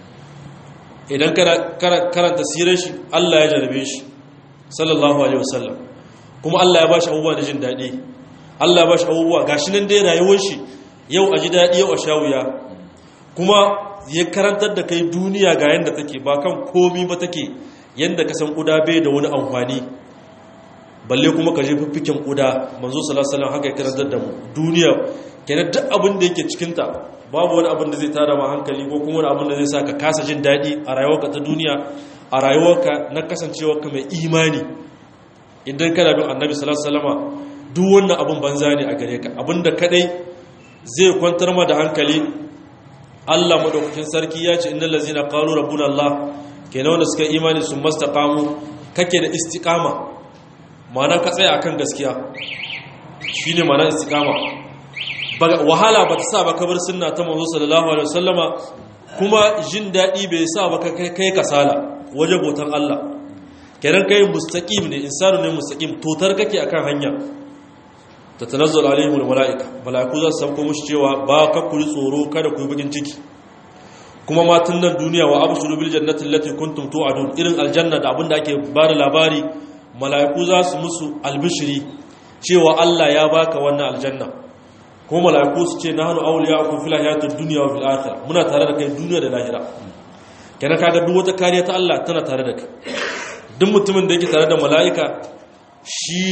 idan karanta sirar shi Allah ya jarabe shi sallallahu alaihi wasallam kuma Allah ya bashi abubuwa da jin daɗi Allah ya bashi abubuwa gashi nan dai rayuwar shi yau a ji daɗi yau a sha wuya kuma ya karantar da kai duniya ga yanda take ba kan komi ba take yanda ka san kuda bai da wani amfani balle kuma ka je fiffiken kuda manzo sallallahu alaihi wasallam haka ya karantar da mu duniya kenan duk abin da yake cikin ta babu wani abin da zai tada ma hankali ko kuma wani abin da zai sa ka kasa jin daɗi a rayuwarka ta duniya a rayuwarka na kasancewarka mai imani idan kana bin annabi sallallahu alaihi wasallama duk wannan abin banza ne a gare ka abinda kadai zai kwantar ma da hankali Allah madaukakin sarki ya ce innal ladzina qalu rabbuna Allah kenan wanda suka imani sun mastaqamu kake da istiqama ma'ana ka tsaya akan gaskiya shine ma'ana istiqama wahala ba ta sa ba kabar sunna ta manzo sallallahu alaihi wasallama kuma jin dadi bai sa ba kai kai kasala waje botan Allah kenan kai mustaqim ne insanu ne mustaqim totar kake akan hanya ta tanazzal alaihimul malaika malaiku za su sauko mushi cewa ba ka kuri tsoro kada ku yi bakin ciki kuma matan nan duniya wa abshuru bil jannati allati kuntum tu'adun irin aljanna da abinda ake bada labari malaiku za su musu albishiri cewa Allah ya baka wannan aljanna ko malaiku su ce nahnu awliya'ukum fil hayatid dunya wa fil akhirah muna tare da kai duniya da lahira kenan kaga duk wata kariya ta Allah tana tare da kai duk mutumin da yake tare da mala'ika shi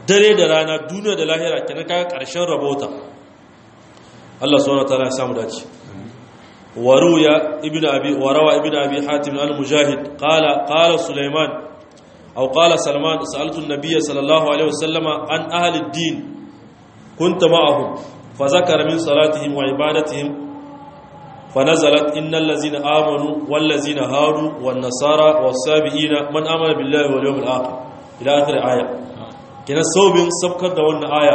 dare da rana duniya da lahira kenan kaga karshen rabota Allah subhanahu wataala ya samu dace waruya ibnu abi warawa ibnu abi hatim al-mujahid qala qala sulaiman aw qala salman sa'altu an-nabiy sallallahu alaihi wasallam an ahli ad-din kunta ma'ahum fa zakara min salatihim wa ibadatihim فنزلت إن الذين آمنوا والذين هادوا والنصارى والسابئين من آمن بالله واليوم الآخر إلى آخر آية كنا صوبين سبكت دون آية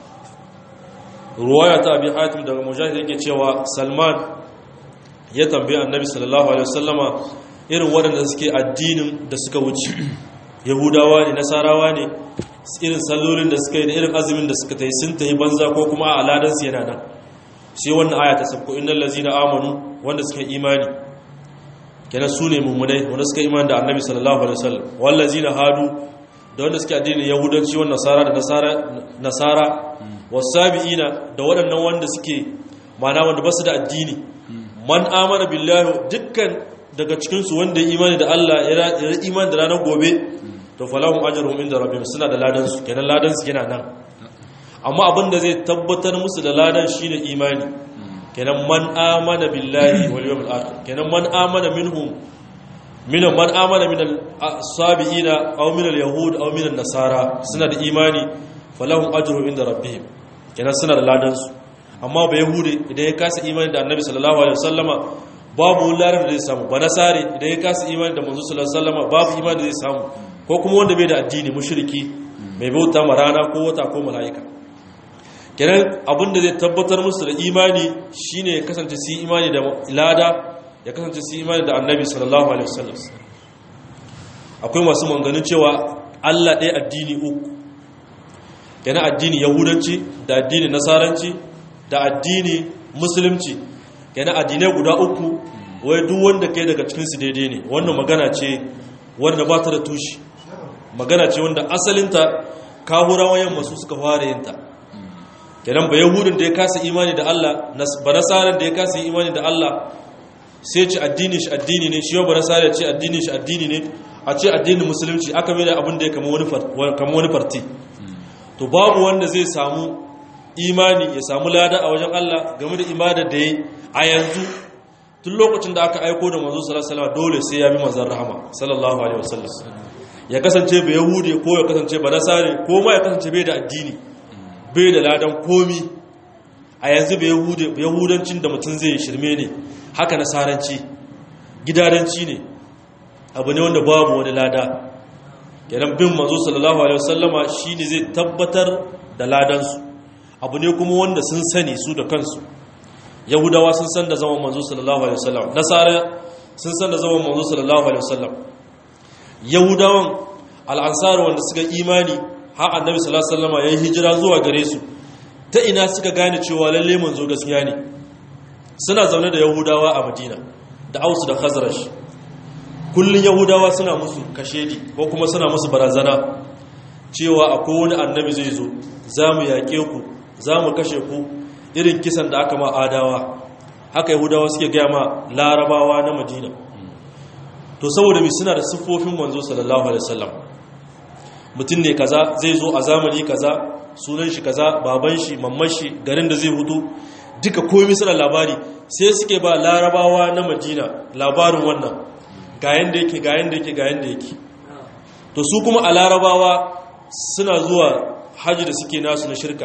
رواية أبي حاتم دغ مجاهد yake cewa Salman ya tambaye Annabi sallallahu alaihi wasallama irin waɗanda suke addinin da suka wuce Yahudawa ne Nasarawa ne irin sallolin da suka yi da irin azumin da suka tayi sun tayi banza ko kuma a aladan su yana nan sai wannan aya ta sabko innal ladzina amanu wanda suka imani kenan su ne mummunai wanda suka imani da annabi sallallahu alaihi wasallam wal ladzina hadu da wanda suke addinin yahudanci wannan nasara da nasara nasara wasabiina da waɗannan wanda suke mana wanda basu da addini man amana billahi dukkan daga cikin su wanda ya imani da Allah ya imani da ranar gobe to falahum ajruhum inda rabbihim suna da ladan su kenan ladan su yana nan amma abin da zai tabbatar musu da ladan shine imani kenan man amana billahi wal yawmil akhir kenan man amana minhum min man amana min as-sabiina aw min al-yahud aw min an-nasara suna da imani falahum ajru inda rabbihim kenan suna da ladan su amma ba yahudi idan ya kasa imani da annabi sallallahu alaihi wasallama babu ladan da zai samu ba nasari idan ya kasa imani da manzo sallallahu alaihi wasallama babu imani da zai samu ko kuma wanda bai da addini mushriki mai bauta ma rana ko wata ko mala'ika kenan abinda zai tabbatar musu da imani shine ya kasance su imani da lada ya kasance su imani da annabi sallallahu alaihi wasallam akwai masu manganin cewa Allah ɗaya addini uku kenan addini yahudanci da addini nasaranci da addini musulunci kenan addinai guda uku wai duk wanda kai daga cikin su daidai ne wannan magana ce wanda ba ta da tushe magana ce wanda asalinta kahurawan yamma su suka fara yin ta kenan ba yahudin da ya kasa imani da Allah ba nasarar da ya kasa imani da Allah sai ce addini shi addini ne shi yau ba nasarar ce addini shi addini ne a ce addinin musulunci aka mai da abin da ya kama wani farti to babu wanda zai samu imani ya samu lada a wajen Allah game da ibadar da ya a yanzu tun lokacin da aka aiko da manzo sallallahu alaihi dole sai ya bi manzon rahama sallallahu alaihi wasallam ya kasance ba yahudi ko ya kasance ba nasare ko ma ya kasance bai da addini bai da ladan komi a yanzu bai yahudancin da mutum zai shirme ne haka nasaranci gidadanci ne abu ne wanda babu wani lada kenan bin manzo sallallahu alaihi wasallama shine zai tabbatar da ladansu abu ne kuma wanda sun sani su da kansu yahudawa sun san da zaman manzo sallallahu alaihi wasallam nasara sun san da zaman manzo sallallahu alaihi wasallam yahudawan al'ansar wanda suka imani har annabi sallallahu alaihi wasallam yayin hijira zuwa gare su ta ina suka gane cewa lalle manzo gaskiya ne suna zaune da yahudawa a madina da ausu da khazraj kullun yahudawa suna musu kashedi ko kuma suna musu barazana cewa akwai wani annabi zai zo zamu yaƙe ku zamu kashe ku irin kisan da aka ma adawa haka yahudawa suke gaya ma larabawa na madina to saboda mai suna da siffofin manzo sallallahu alaihi wasallam mutum ne kaza zai zo a zamani kaza sunan shi kaza baban shi mamman shi garin da zai hutu duka komai suna labari sai suke ba larabawa na madina labarin wannan ga yanda yake ga yanda yake ga yanda yake to su kuma a larabawa suna zuwa haji da suke nasu na shirka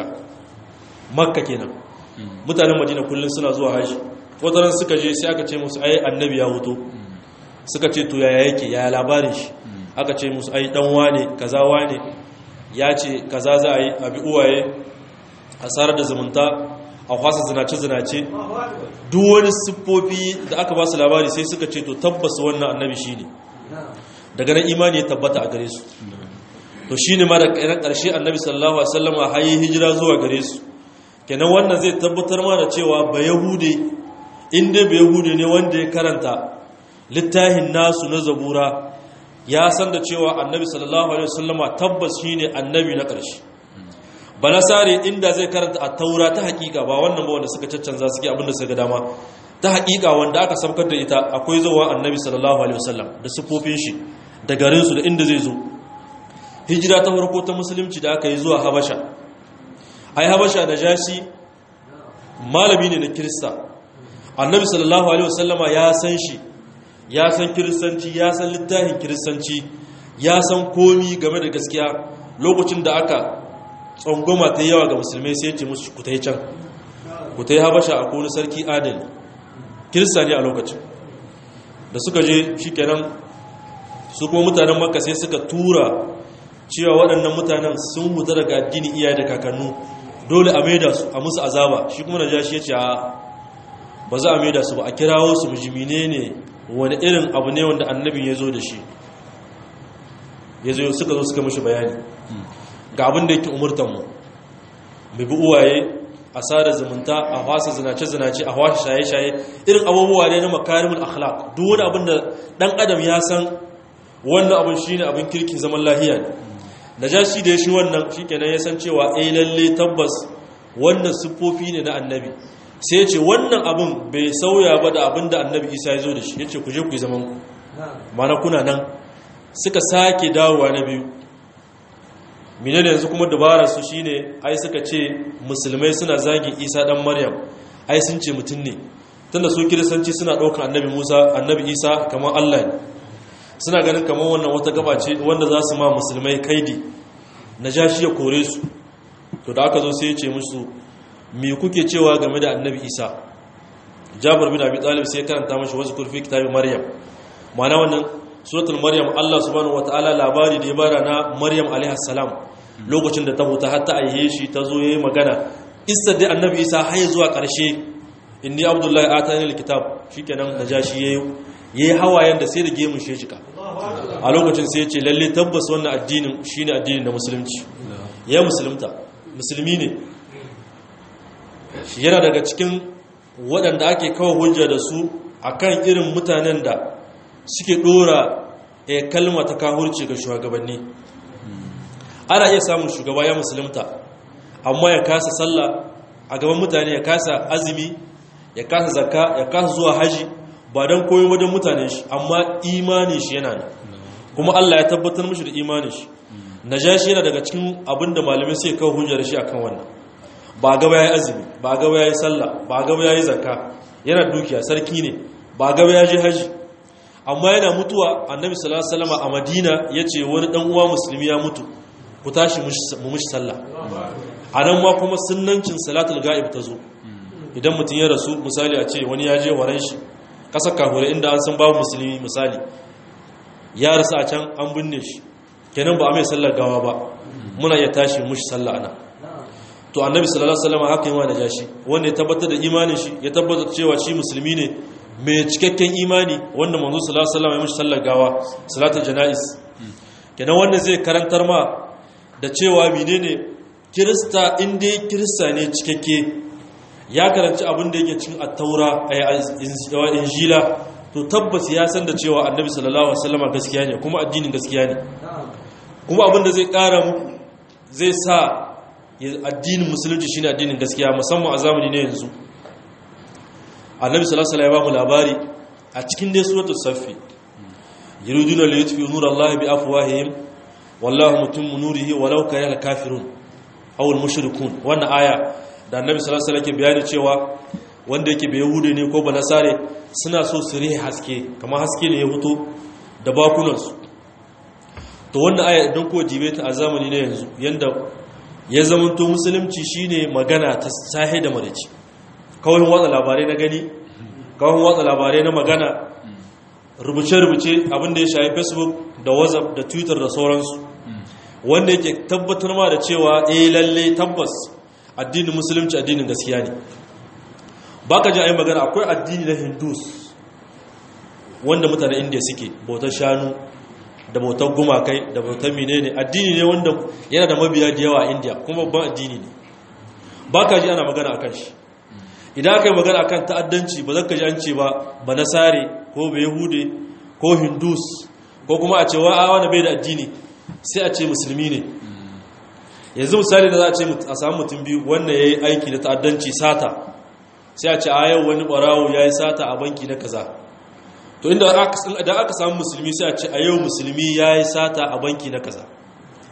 makka kenan mutanen madina kullum suna zuwa haji wataran suka je sai aka ce musu ai annabi ya hutu suka ce to yaya yake yaya labarin shi aka ce musu ai dan wane kaza wane ya ce kaza za a yi abi uwaye asarar da zumunta a kwasa zinace-zinace duk wani siffofi da aka ba su labari sai suka ce to tabbas wannan annabi shi ne daga nan imani ya tabbata a gare su to shi ne ma da ƙarshe annabi sallallahu alaihi wasallam a hayi hijira zuwa gare su kenan wannan zai tabbatar ma da cewa ba yahude inda ba yahude ne wanda ya karanta littafin nasu na zabura ya san da cewa annabi sallallahu alaihi wasallama tabbas shine annabi na ƙarshe banasare inda zai karanta a taura ta hakika ba wannan ba wanda suka caccanza suke abinda suka dama ta hakika wanda aka samkar da ita akwai zuwa annabi sallallahu alaihi wasallam da sufofin shi da garin su da inda zai zo hijira ta farko ta musulunci da aka yi zuwa habasha ai habasha da jashi malami ne na kirista annabi sallallahu alaihi wasallama ya san shi ya san kiristanci ya san littafin kiristanci ya san komi game da gaskiya lokacin da aka tsangoma ta yawa ga musulmai sai ce musu ku tai can ku tai habasha a kone sarki adali kirista ne a lokacin da suka je shikenan su kuma mutanen makka sai suka tura cewa waɗannan mutanen sun huta daga addini iyaye da kakannu dole a maida su a musu azaba shi kuma najashi ya ce a ba za a maida su ba a kirawo su mujimine ne wani irin abu ne wanda annabin ya zo da shi ya zo suka zo suka mashi bayani ga abin da yake umurtanmu mu bi uwaye a sada zumunta a wasa zinace-zinace a wasa shaye-shaye irin abubuwa ne na makarimul akhlaq duk wani abin da dan adam ya san wannan abin shine abin kirkin zaman lahiya ne najashi da ya shi wannan shikenan ya san cewa eh lalle tabbas wannan siffofi ne na annabi sai ya ce wannan abin bai sauya ba da abin da annabi isa ya zo da shi ya ce ku je ku yi zaman ku mana kuna nan suka sake dawowa na biyu mine da yanzu kuma dabararsu shi ne ai suka ce musulmai suna zagin isa dan maryam ai sun ce mutum ne tunda su kiristanci suna ɗaukar annabi musa annabi isa kamar allah ne suna ganin kamar wannan wata gaba ce wanda za su ma musulmai kaidi na ja shi ya kore su to da aka zo sai ya ce musu me kuke cewa game da annabi isa jabar bin abi talib sai karanta mashi wasu kurfi kitabin maryam ma'ana wannan suratul maryam Allah subhanahu wataala labari da ya bara na maryam alaiha salam lokacin da ta huta har ta aihe shi ta zo yayi magana isa da annabi isa har zuwa karshe inni abdullahi atani alkitab shikenan najashi yayi yayi hawayen da sai da gemun shi jika a lokacin sai ya ce lalle tabbas wannan addinin shine addinin na musulunci ya musulunta musulmi ne yana daga cikin waɗanda ake kawo hujja da su akan irin mutanen da suke ɗora a kalma ta kahurci ga shugabanni ana iya samun shugaba ya musulunta amma ya kasa sallah a gaban mutane ya kasa azumi ya kasa zakka ya kasa zuwa haji ba don koyo wajen mutane shi amma imani shi yana nan kuma Allah ya tabbatar mishi da imani shi najashi yana daga cikin abinda malamai sai kawo hujjar shi akan wannan ba gaba ya yi azumi ba gaba ya yi sallah ba gaba ya yi zakka yana dukiya sarki ne ba gaba ya je haji amma yana mutuwa annabi sallallahu alaihi wasallam a madina yace wani dan uwa musulmi ya mutu ku tashi mu mishi sallah anan ma kuma sunnancin salatul ghaib ta zo idan mutum ya rasu misali a ce wani ya je waran shi kasar kahure inda an san babu musulmi misali ya rasu a can an binne shi kenan ba a mai sallar gawa ba muna iya tashi mushi sallah ana to annabi sallallahu alaihi wasallam haka yi wa najashi wanda ya tabbatar da imanin shi ya tabbatar cewa shi musulmi ne mai cikakken imani wanda manzo sallallahu alaihi wasallam ya mushi sallar gawa salatul janais kenan wanda zai karantar ma da cewa menene kirista inda kirista ne cikakke ya karanci abin da yake cikin at-taura a injila to tabbas ya san da cewa annabi sallallahu alaihi wasallam gaskiya ne kuma addinin gaskiya ne kuma abin da zai kara muku zai sa addinin musulunci shine addinin gaskiya musamman a zamani ne yanzu annabi sallallahu alaihi wasallam ya ba mu labari a cikin dai suratul saffi yuriduna li yutfi nurallahi bi afwahihim wallahu mutimmu nurihi walau karihal kafirun aw al mushrikun wannan aya da annabi sallallahu alaihi wasallam ke bayani cewa wanda yake bai yahude ne ko banasare suna so su rihe haske kamar haske ne ya fito da bakunansu to wannan aya idan ko jibe ta a zamani ne yanzu yanda ya zamanto musulunci shine magana ta sahi da marici kawai watsa labarai na gani kawai watsa labarai na magana rubuce-rubuce abinda ya shafi facebook da whatsapp da twitter da sauransu wanda yake tabbatar ma da cewa eh lalle tabbas addinin musulunci addinin gaskiya ne baka ji ayi magana akwai addini na hindus wanda mutane indiya suke bautar shanu da bautar gumakai da bautar menene addini ne wanda yana da mabiya da yawa a indiya kuma babban addini ne baka ji ana magana akan shi idan aka yi magana akan ta'addanci ba zaka ji an ce ba ba nasare ko ba yahude ko hindus ko kuma a ce wa a wani bai da addini sai a ce musulmi ne yanzu misali da za a ce a samu mutum biyu wannan ya yi aiki da ta'addanci sata sai a ce a yau wani barawo ya yi sata a banki na kaza to inda aka samu musulmi sai a ce a yau musulmi ya yi sata a banki na kaza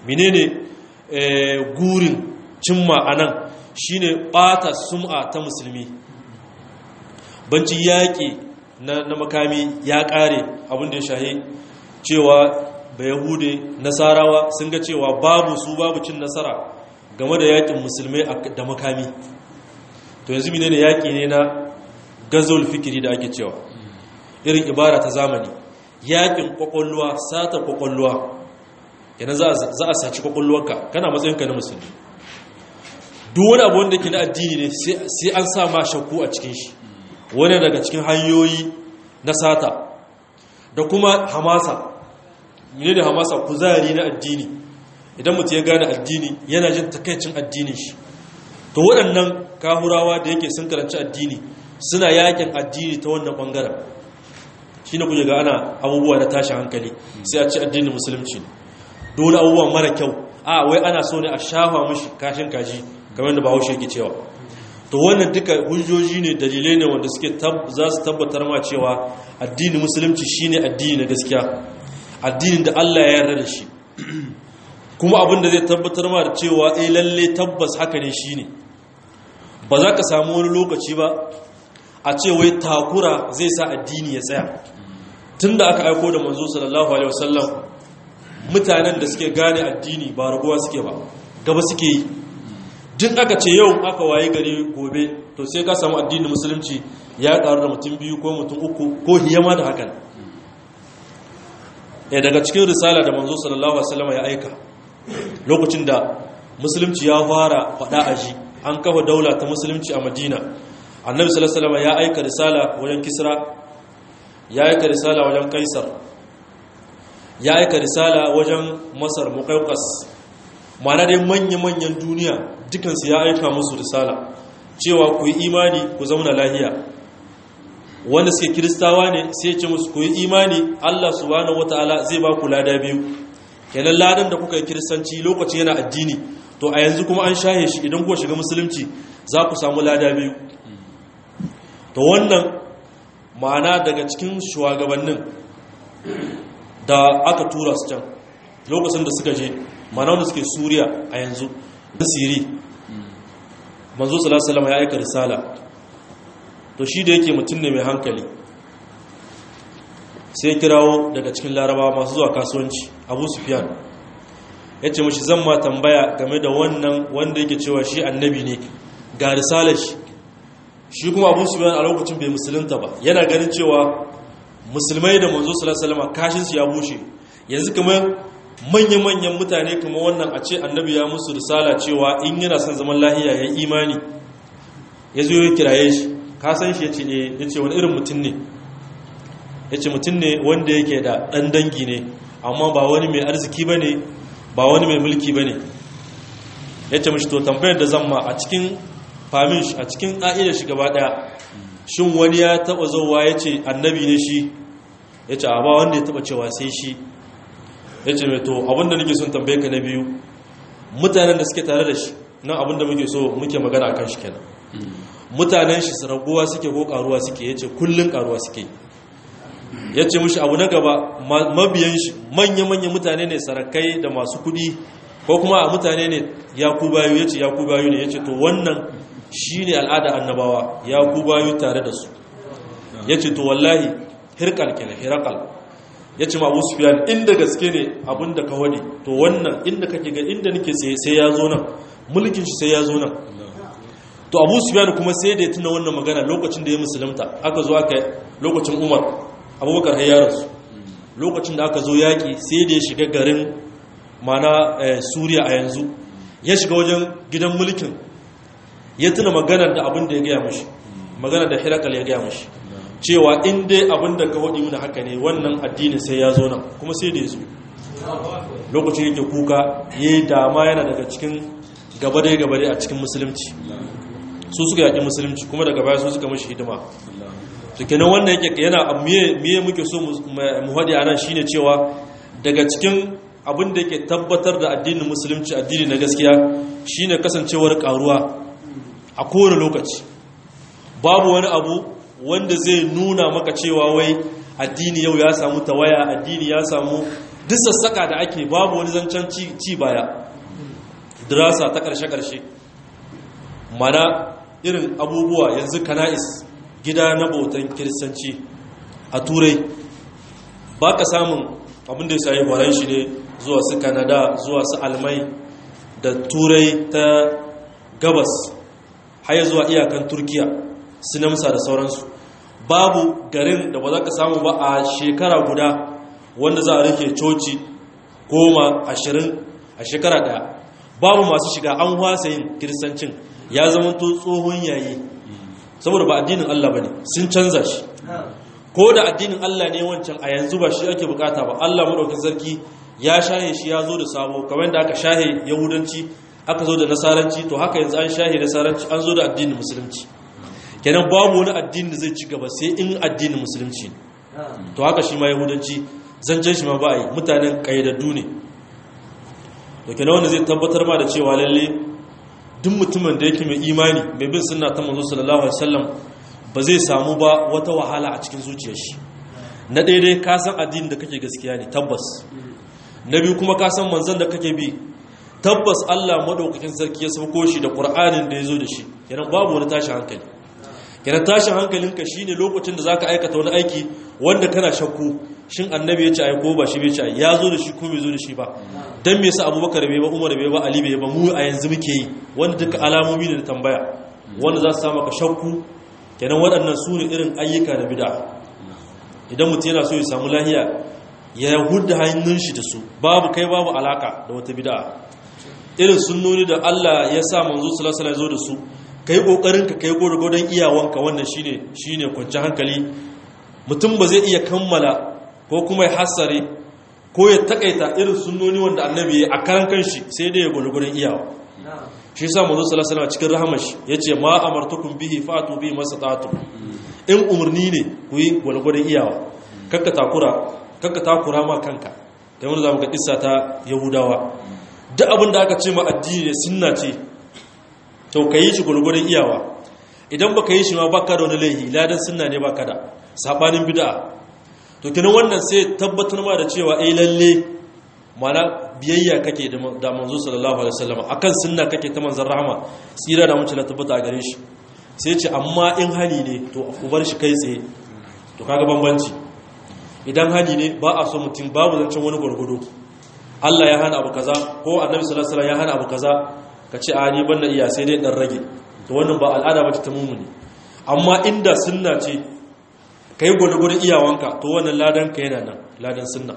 menene gurin cimma anan shine bata sum'a ta musulmi banci yaƙi na makami ya ƙare abin da ya shahi cewa ba yahude nasarawa sun ga cewa babu su babu cin nasara game da yaƙin musulmai da makami to yanzu mine ne yaƙi ne na gazol fikiri da ake cewa irin ibara ta zamani yaƙin ƙwaƙwalwa sata ƙwaƙwalwa yana za a saci ƙwaƙwalwarka kana matsayinka na musulmi duk wani abu wanda ke na addini ne sai an sa ma shakku a cikin shi wani daga cikin hanyoyi na sata da kuma hamasa ne da hamasa kuzari na addini idan mutum ya gane addini yana jin takaicin addinin shi to waɗannan kahurawa da yake sun karanci addini suna yakin addini ta wannan ɓangaren shi ne kuke ga ana abubuwa na tashin hankali sai a ci addinin musulunci dole abubuwan mara kyau a wai ana so ne a shafa mashi kashin kaji kamar da bahaushe yake cewa to wannan duka hujjoji ne dalilai ne wanda suke za su tabbatar ma cewa addinin musulunci shine addini na gaskiya addinin da Allah ya yarda da shi kuma abin da zai tabbatar ma da cewa eh lalle tabbas haka ne shine ba za ka samu wani lokaci ba a ce wai takura zai sa addini ya tsaya tunda aka aiko da manzo sallallahu alaihi wasallam mutanen da suke gane addini ba raguwa suke ba gaba suke yi duk aka ce yau aka waye gari gobe to sai ka samu addinin musulunci ya karu da mutum biyu ko mutum uku ko hiyama da hakan ya daga cikin risala da manzo sallallahu alaihi wasallam ya aika lokacin da musulunci ya fara fada aji an kafa daula ta musulunci a madina annabi sallallahu alaihi wasallam ya aika risala wajen kisra ya aika risala wajen kaisar ya aika risala wajen masar muqawqas mana dai manya-manyan duniya dukansu ya aika musu risala cewa ku yi imani ku zauna lahiya wanda suke kiristawa ne sai ce musu ku yi imani Allah subhanahu wataala zai ba ku lada biyu kenan ladan da kuka yi kiristanci lokacin yana addini to a yanzu kuma an shahe shi idan kuka shiga musulunci za ku samu lada biyu to wannan ma'ana daga cikin shugabannin da aka tura su can lokacin da suka je mana wanda suke suriya a yanzu da siri manzo salasalama ya aika risala to shi da yake mutum ne mai hankali sai kirawo daga cikin larabawa masu zuwa kasuwanci abu sufiyan ya ce mashi zan ma tambaya game da wannan wanda yake cewa shi annabi ne ga risalar shi shi kuma abu sufiyan a lokacin bai musulunta ba yana ganin cewa musulmai da manzo salasalama kashinsu ya bushe yanzu kamar manya-manyan mutane kuma wannan a ce annabi ya musu risala cewa in yana son zaman lahiya ya imani ya zo ya kiraye shi ka san shi ya ce ya ce wani irin mutum ne ya ce mutum ne wanda yake da ɗan dangi ne amma ba wani mai arziki ba ne ba wani mai mulki ba ne ya ce mashi to tambayar da zan ma a cikin famin a cikin ƙa'idar shi gaba ɗaya shin wani ya taɓa zauwa ya ce annabi ne shi ya ce a ba wanda ya taɓa cewa sai shi ya ce mai to abinda nake son tambaye ka na biyu mutanen da suke tare da shi nan abinda muke so muke magana kan shi kenan mutanen shi raguwa suke ko karuwa suke ya ce kullum karuwa suke ya ce mushi abu na gaba mabiyan shi manya-manya mutane ne sarakai da masu kudi ko kuma a mutane ne ya ku bayu ya ce ya ku bayu ne ya ce to wannan shi ne al'ada annabawa ya ku bayu tare da su ya ce to wallahi hirkal kenan hirakal ya ce ma abu sufiyan inda gaske ne abinda ka wani to wannan inda kake ga inda nake sai ya zo nan mulkin shi sai ya zo nan to abu sufiyan kuma sai da ya tuna wannan magana lokacin da ya musulunta aka zo aka lokacin umar abubakar hayyararsu lokacin da aka zo yaƙi sai da ya shiga garin mana suriya a yanzu ya shiga wajen gidan mulkin ya tuna maganar da abin da ya gaya mashi maganar da hirakal ya gaya mashi cewa in dai abin da ka waɗi muna haka ne wannan addini sai ya zo nan kuma sai da ya zo lokacin yake kuka ya yi dama yana daga cikin gabadai-gabadai a cikin musulunci su suka yaƙi musulunci kuma daga baya su suka mashi hidima su kenan wannan yake yana miye muke so mu haɗe a nan shine cewa daga cikin abin da yake tabbatar da addinin musulunci addini na gaskiya shine kasancewar karuwa a kowane lokaci babu wani abu wanda zai nuna maka cewa wai addini yau ya samu tawaya addini ya samu duk sassaka da ake babu wani zancen ci baya dirasa ta ƙarshe-ƙarshe mana irin abubuwa yanzu kana'is gida na bautan kiristanci a turai ba ka samun abin da ya sayi horon shi ne zuwa su kanada zuwa su almai da turai ta gabas haya zuwa iyakan turkiya su namsa da sauransu babu garin da ba za ka samu ba a shekara guda wanda za a rike coci goma ashirin a shekara daya babu masu shiga an wasa yin kiristancin ya zama to tsohon yayi saboda ba addinin Allah ba ne sun canza shi ko da addinin Allah ne wancan a yanzu ba shi ake bukata ba Allah maɗaukin sarki ya shahe shi ya zo da sabo kamar da aka shahe yahudanci aka zo da nasaranci to haka yanzu an shahe nasaranci an zo da addinin musulunci kenan babu wani addini da zai ci gaba sai in addinin musulunci to haka shi ma yahudanci zancen shi ma ba a yi mutanen ƙayyadaddu ne da kenan wanda zai tabbatar ma da cewa lalle duk mutumin da yake mai imani mai bin sunna ta manzo sallallahu alaihi wasallam ba zai samu ba wata wahala a cikin zuciyar shi na daidai ka san addinin da kake gaskiya ne tabbas na biyu kuma ka san manzon da kake bi tabbas Allah madaukakin sarki ya sauko shi da Qur'anin da ya zo da shi kenan babu wani tashin hankali kenan tashin hankalinka shine lokacin da zaka aikata wani aiki wanda kana shakku shin annabi ya ce ai ko ba shi bai ce ai ya zo da shi ko bai zo da shi ba dan me yasa abubakar bai ba umar bai ba ali bai ba mu a yanzu muke yi wanda duka alamomi ne da tambaya wanda za su sa maka shakku kenan waɗannan su ne irin ayyuka na bid'a idan mutum yana so ya samu lahiya ya hudda hannun shi da su babu kai babu alaka da wata bid'a irin sunnoni da Allah ya sa manzo sallallahu alaihi wasallam ya zo da su kai kokarin ka kai gurgurdan iyawanka wannan shine shine kwanci hankali mutum ba zai iya kammala ko kuma ya hasare ko ya takaita irin sunnoni wanda annabi ya a karan kanshi sai dai ya gurgurdan iyawa shi yasa manzo sallallahu alaihi wasallam cikin rahmar shi yace ma amartukum bihi fatu bi masatatu in umurni ne ku yi gurgurdan iyawa kakka takura kakka takura ma kanka kai mun zamu ga kissa ta yahudawa duk abin da aka ce ma addini ne sunna ce to ka yi shi gurgurin iyawa idan baka yi shi ma baka da wani laihi ladan sunna ne baka da sabanin bid'a to kinan wannan sai tabbatar ma da cewa eh lalle mana biyayya kake da manzo sallallahu alaihi wasallam akan sunna kake ta manzon rahama tsira da mutum tabbata a gare shi sai ce amma in hali ne to ku bar shi kai tsaye to kaga bambanci idan hali ne ba a so mutum babu zancen wani gurgudu Allah ya hana abu kaza ko annabi sallallahu alaihi wasallam ya hana abu kaza ka ce a ni ban da iya sai dai dan rage to wannan ba al'ada bace ta mumuni amma inda sunna ce kai gurgurin iyawanka to wannan ladan ka yana nan ladan sunna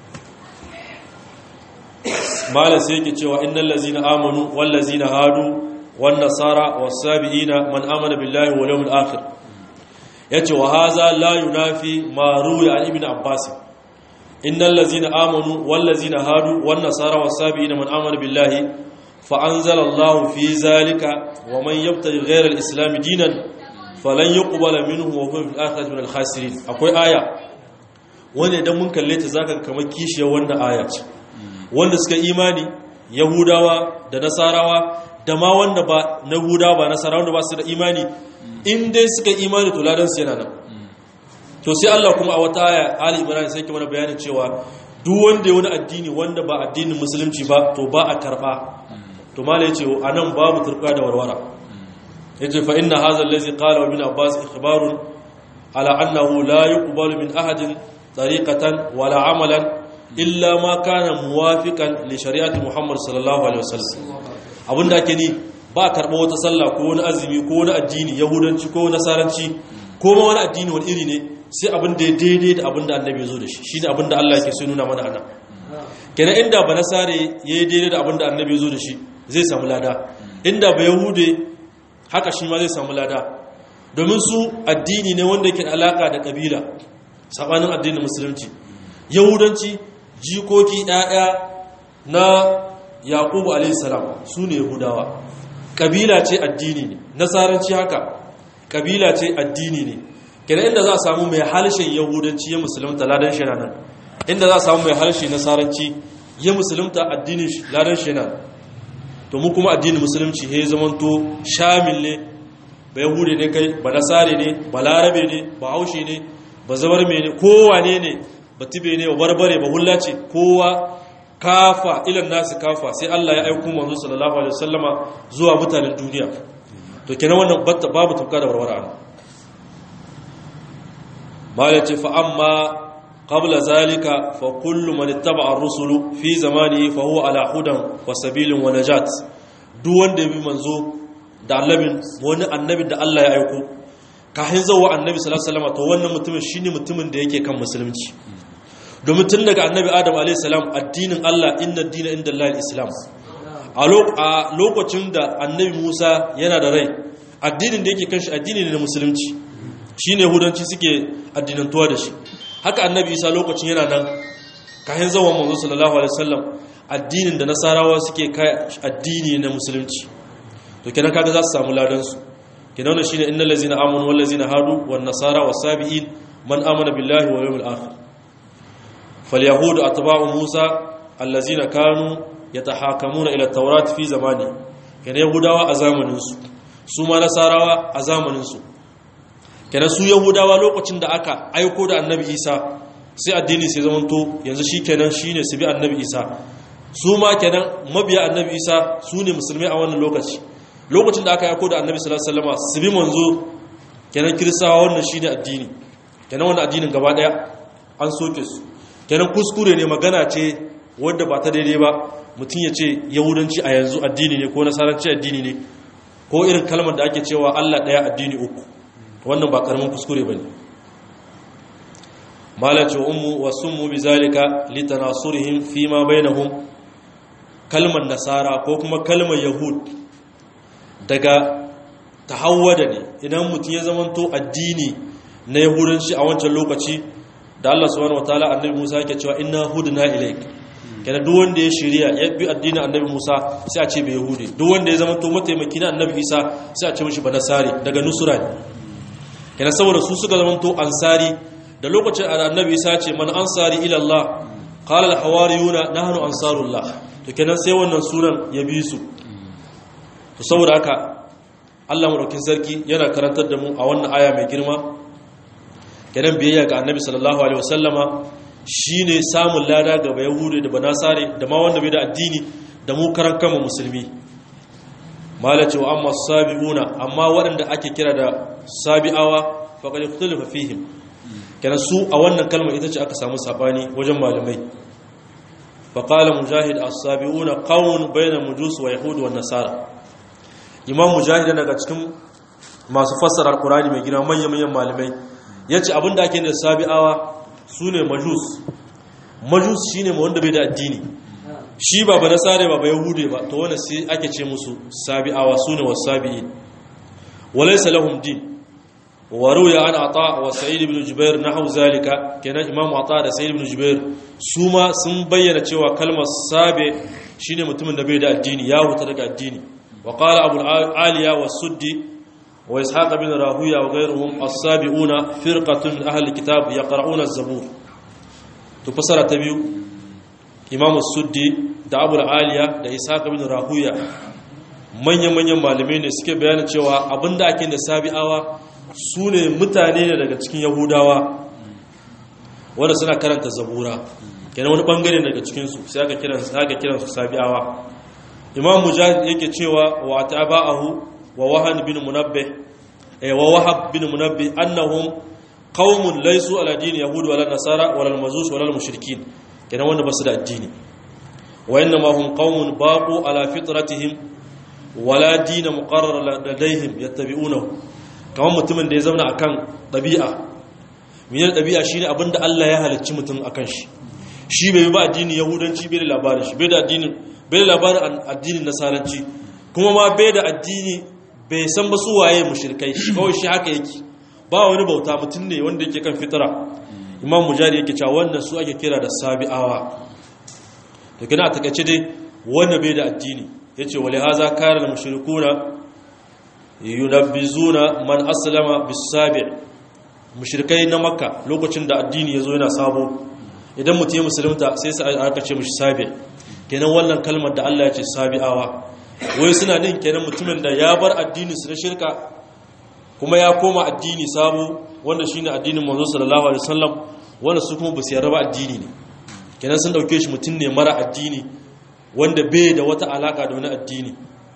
malam sai yake cewa innal ladzina amanu wal ladzina hadu wan nasara was sabiina man amana billahi wal yawmil akhir yace wa haza la yunafi ma ruya an ibn abbas innal ladzina amanu wal ladzina hadu wan nasara was sabiina man amana billahi فأنزل الله في ذلك ومن يبتغي غير الإسلام دينا فلن يقبل منه وهو في الآخرة من الخاسرين akwai aya wanda idan mun kalle ta zaka kamar kishiyar wannan aya ce wanda suka imani yahudawa da nasarawa da ma wanda ba na yahudawa ba nasarawa wanda ba su da imani in dai suka imani to ladan su yana nan to sai Allah kuma a wata aya Ali Imran sai ke mana bayanin cewa duk wanda ya wani addini wanda ba addinin musulunci ba to ba a karba to mala yace anan babu turka da warwara yace fa inna hadha allazi qala ibn abbas ikhbarun ala annahu la yuqbalu min ahadin tariqatan wala amalan illa ma kana muwafiqan li shari'ati muhammad sallallahu alaihi wasallam abinda ake ni ba karba wata sallah ko wani azumi ko wani addini yahudanci ko nasaranci ko ma wani addini wani iri ne sai abin da ya daidai da abin da annabi ya zo da shi shine abin da Allah yake so nuna mana anan kenan inda ba nasare yayi daidai da abin da annabi ya zo da shi zai samu lada inda ba yahude haka shi ma zai samu lada domin su addini ne wanda yake alaka da kabila sabanin addinin musulunci yahudanci jikoki ɗaya na yaqubu alayhi salam su ne yahudawa kabila ce addini ne nasaranci haka kabila ce addini ne kenan inda za a samu mai halshen yahudanci ya musulunta ladan shi nan inda za a samu mai halshe nasaranci ya musulunta addinin shi ladan shi nan to mu kuma addinin musulunci he zamanto shamil ne ba yahude ne kai ba nasare ne ba larabe ne ba haushe ne ba zabar me ne kowane ne batibe ne barbare ba hulla ce kowa kafa ilan nasu kafa sai Allah ya aiko manzo sallallahu alaihi wasallama zuwa mutanen duniya to kenan wannan babu tufka da warwara ana mala ce fa amma qabla zalika fa kullu man ittaba'a ar-rusulu fi zamanihi fa huwa ala hudan wa sabilin wa najat duk wanda ya bi manzo da annabin wani annabin da Allah ya aiko kafin zuwa annabi sallallahu alaihi wasallam to wannan mutumin shine mutumin da yake kan musulunci domin tun daga annabi adam alaihi salam addinin Allah inna dina inda Allah islam a lokacin da annabi Musa yana da rai addinin da yake kan shi addini ne na musulunci shine hudanci suke addinantuwa da shi haka annabi Isa lokacin yana nan kafin zuwa manzo sallallahu alaihi wasallam addinin da nasarawa suke kai addini na musulunci to kenan kaga za su samu ladan su kenan wannan shine innal ladzina amanu wal ladzina hadu wan nasara was sabiin man amana billahi wal yawmil akhir fal yahudu atba'u musa allazina kanu yatahakamuna ila at-taurat fi zamani kenan yahudawa a zamanin su su ma nasarawa a zamanin su kenan su yahudawa lokacin da aka aiko da annabi isa sai addini sai zamanto yanzu shi kenan shine su bi annabi isa su ma kenan mabiya annabi isa su ne musulmai a wannan lokaci lokacin da aka yako da annabi sallallahu alaihi wasallam su bi manzo kenan kiristawa wannan shine addini kenan wannan addinin gaba daya an soke su kenan kuskure ne magana ce wadda ba ta daidai ba mutum ya ce yahudanci a yanzu addini ne ko nasaranci addini ne ko irin kalmar da ake cewa Allah daya addini uku wannan ba karamin kuskure bane malace ummu wa summu bizalika litanasurihim fima bainahum kalmar nasara ko kuma kalmar yahud daga tahawwada ne idan mutum ya zamanto addini na yahudanci a wancan lokaci da Allah subhanahu wataala annabi Musa yake cewa inna hudna ilaik kana duk wanda ya shirya ya bi addinin annabi Musa sai a ce bai yahudi duk wanda ya zamanto mataimaki na annabi Isa sai a ce mishi banasari daga nusura ne kana saboda su suka zamanto ansari da lokacin annabi Isa ce man ansari ila Allah qala al hawariyuna nahnu ansarullah to kenan sai wannan sunan ya bi su to saboda haka Allah madaukin sarki yana karantar da mu a wannan aya mai girma kenan biyayya ga annabi sallallahu alaihi wasallama shine samun lada ga bayahudi da banasare da ma wanda bai da addini da mu karan kanmu musulmi malace wa amma sabiuna amma waɗanda ake kira da sabi'awa faqad ikhtalafa fihim kenan su a wannan kalmar ita ce aka samu sabani wajen malamai faqala mujahid as-sabiuna qawmun bayna mujus wa yahud wa nasara imam mujahid daga cikin masu fassara alqur'ani mai girma manyan manyan malamai yace abinda ake da sabi'awa sune majus majus shine mu wanda bai da addini shi ba ba nasare ba ba yahude ba to wanda sai ake ce musu sabi'awa sune wasabi'in walaysa lahum din wa ruya an ata wa sa'id ibn jubair nahu zalika kenan imam ata da sa'id ibn jubair su ma sun bayyana cewa kalmar sabe shine mutumin da bai da addini ya huta daga addini wa qala abu aliya wa suddi wa ishaq ibn rahuya wa ghayruhum as-sabiuna firqatun min ahli kitab yaqra'una az-zabur to fasara ta biyu imam suddi da abu aliya da ishaq ibn rahuya manyan manyan malamai ne suke bayyana cewa abinda ake da sabi'awa su ne mutane ne daga cikin yahudawa wanda suna karanta zabura kenan wani bangare daga cikinsu sai aka kiransu aka kiransu sabi'awa imam mujahid yake cewa wa taba'ahu wa wahan bin munabbih eh wa wahab bin munabbih annahum qaumun laysu ala din yahud wala nasara wala majus wala mushrikin kenan wanda basu da addini wa innama hum qaumun baqu ala fitratihim wala din muqarrar ladaihim yattabi'unahu kamar mutumin da ya zauna akan ɗabi'a miyar ɗabi'a shi ne abinda Allah ya halicci mutum akan shi shi bai ba addinin yahudanci bai da labarin shi bai da addinin bai da labarin addinin nasaranci kuma ma bai da addini bai san ba su waye mushrikai shi kawai shi haka yake ba wani bauta mutum ne wanda yake kan fitira imam mujari yake cewa wannan su ake kira da sabi'awa to kina a takaice dai wanda bai da addini yace wali haza kana al-mushrikuna yunabbizuna man aslama bisabi mushrikai na makka lokacin da addini yazo yana sabo idan mutum ya musulunta sai sai aka ce mishi sabi kenan wannan kalmar da Allah ya ce sabi'awa wai suna din kenan mutumin da ya bar addinin su na shirka kuma ya koma addini sabo wanda shine addinin manzo sallallahu alaihi wasallam wanda su kuma ba su yarda ba addini ne kenan sun dauke shi mutum ne mara addini wanda bai da wata alaka da wani addini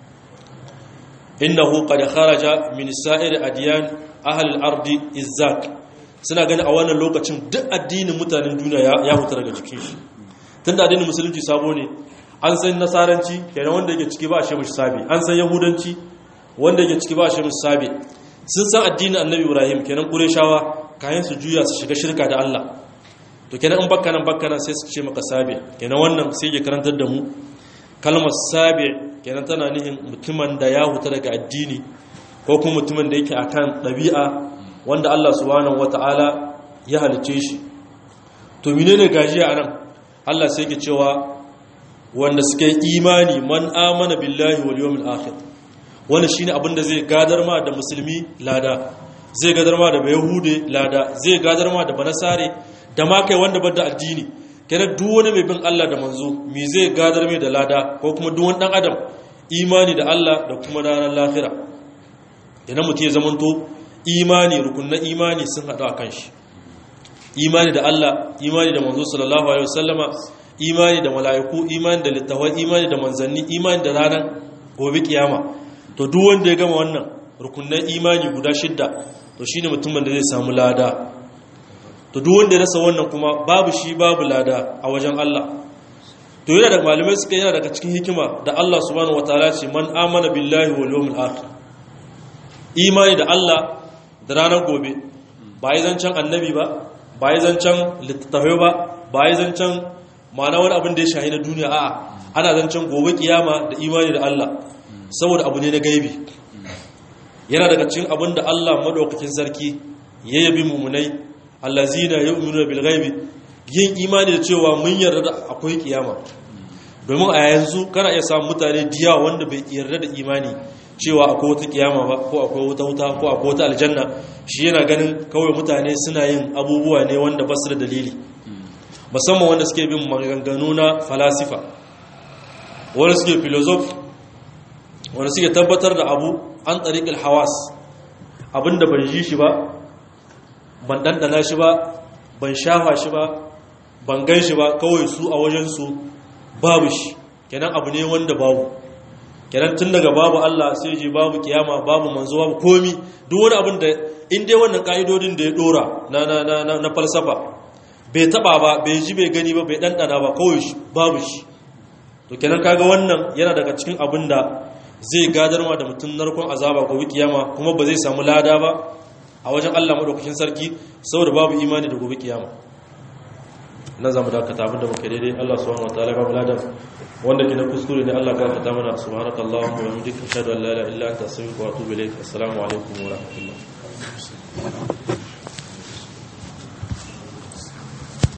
innahu qad kharaja min sa'ir adyan ahli al-ardi izzak suna gani a wannan lokacin duk addinin mutanen duniya ya huta daga jikin shi tunda addinin musulunci sabo ne an san nasaranci kenan wanda yake ciki ba a shemish sabi an san yahudanci wanda yake ciki ba a shemish sabi sun san addinin annabi ibrahim kenan qurayshawa kayan su juya su shiga shirka da Allah to kenan in bakka nan bakka nan sai su ce maka sabi kenan wannan sai ya karantar da mu kalmar sabi kenan tana nihin mutumin da ya huta daga addini ko kuma mutumin da yake akan ɗabi'a wanda Allah subhanahu wata'ala ya halice shi to menene gajiya anan Allah sai yake cewa wanda suka yi imani man amana billahi wal yawmil akhir wannan shine abin da zai gadar ma da musulmi lada zai gadar ma da yahude lada zai gadar ma da banasare da ma kai wanda bar da addini kenan duk wani mai bin Allah da manzo me zai gadar mai da lada ko kuma duk wani dan adam imani da Allah da kuma ranar lahira idan mutum ya zamanto imani rukunnan imani sun haɗu a kan shi imani da Allah imani da manzo sallallahu alaihi wasallama imani da mala'iku imani da littawai imani da manzanni imani da ranar gobe kiyama to duk wanda ya gama wannan rukunnan imani guda shidda to shine mutumin da zai samu lada to duk wanda ya rasa wannan kuma babu shi babu lada a wajen Allah to yana da malamai suka yana daga cikin hikima da Allah subhanahu wataala ce man amana billahi wal yawmil akhir imani da Allah da ranar gobe ba yi zancen annabi ba ba yi zancen littattafai ba ba yi zancen ma'ana wani abin da ya shahi na duniya a'a ana zancen gobe kiyama da imani da Allah saboda abu ne na gaibi yana daga cikin abin da Allah madaukakin sarki ya yabi mumunai allazina yu'minuna bil ghaibi yin imani da cewa mun yarda da akwai kiyama domin a yanzu kana iya samun mutane diya wanda bai yarda da imani cewa akwai wata kiyama ba ko akwai wata wuta ko akwai wata aljanna shi yana ganin kawai mutane suna yin abubuwa ne wanda ba su da dalili musamman wanda suke bin maganganu na falasifa wanda suke filosof wanda suke tabbatar da abu an tsariƙil hawas abinda ban ji shi ba ban ɗanɗana shi ba ban shafa shi ba ban gan shi ba kawai su a wajensu babu shi kenan abu ne wanda babu kenan tun daga babu Allah sai je babu kiyama babu manzo babu komi duk wani abin da in dai wannan ka'idodin da ya dora na na na na falsafa bai taba ba bai ji bai gani ba bai dandana ba kawai shi babu shi to kenan kaga wannan yana daga cikin abin da zai gadarwa da mutum narkon azaba gobe kiyama kuma ba zai samu lada ba a wajen Allah madaukakin sarki saboda babu imani da gobe kiyama nan zamu dakata abin da muka daidai Allah subhanahu wataala ba mu ladan wanda ke na kuskure ne Allah ka fata mana subhanakallahumma wa bihamdika ashhadu an la ilaha illa anta astaghfiruka wa atubu ilaik assalamu alaikum wa rahmatullah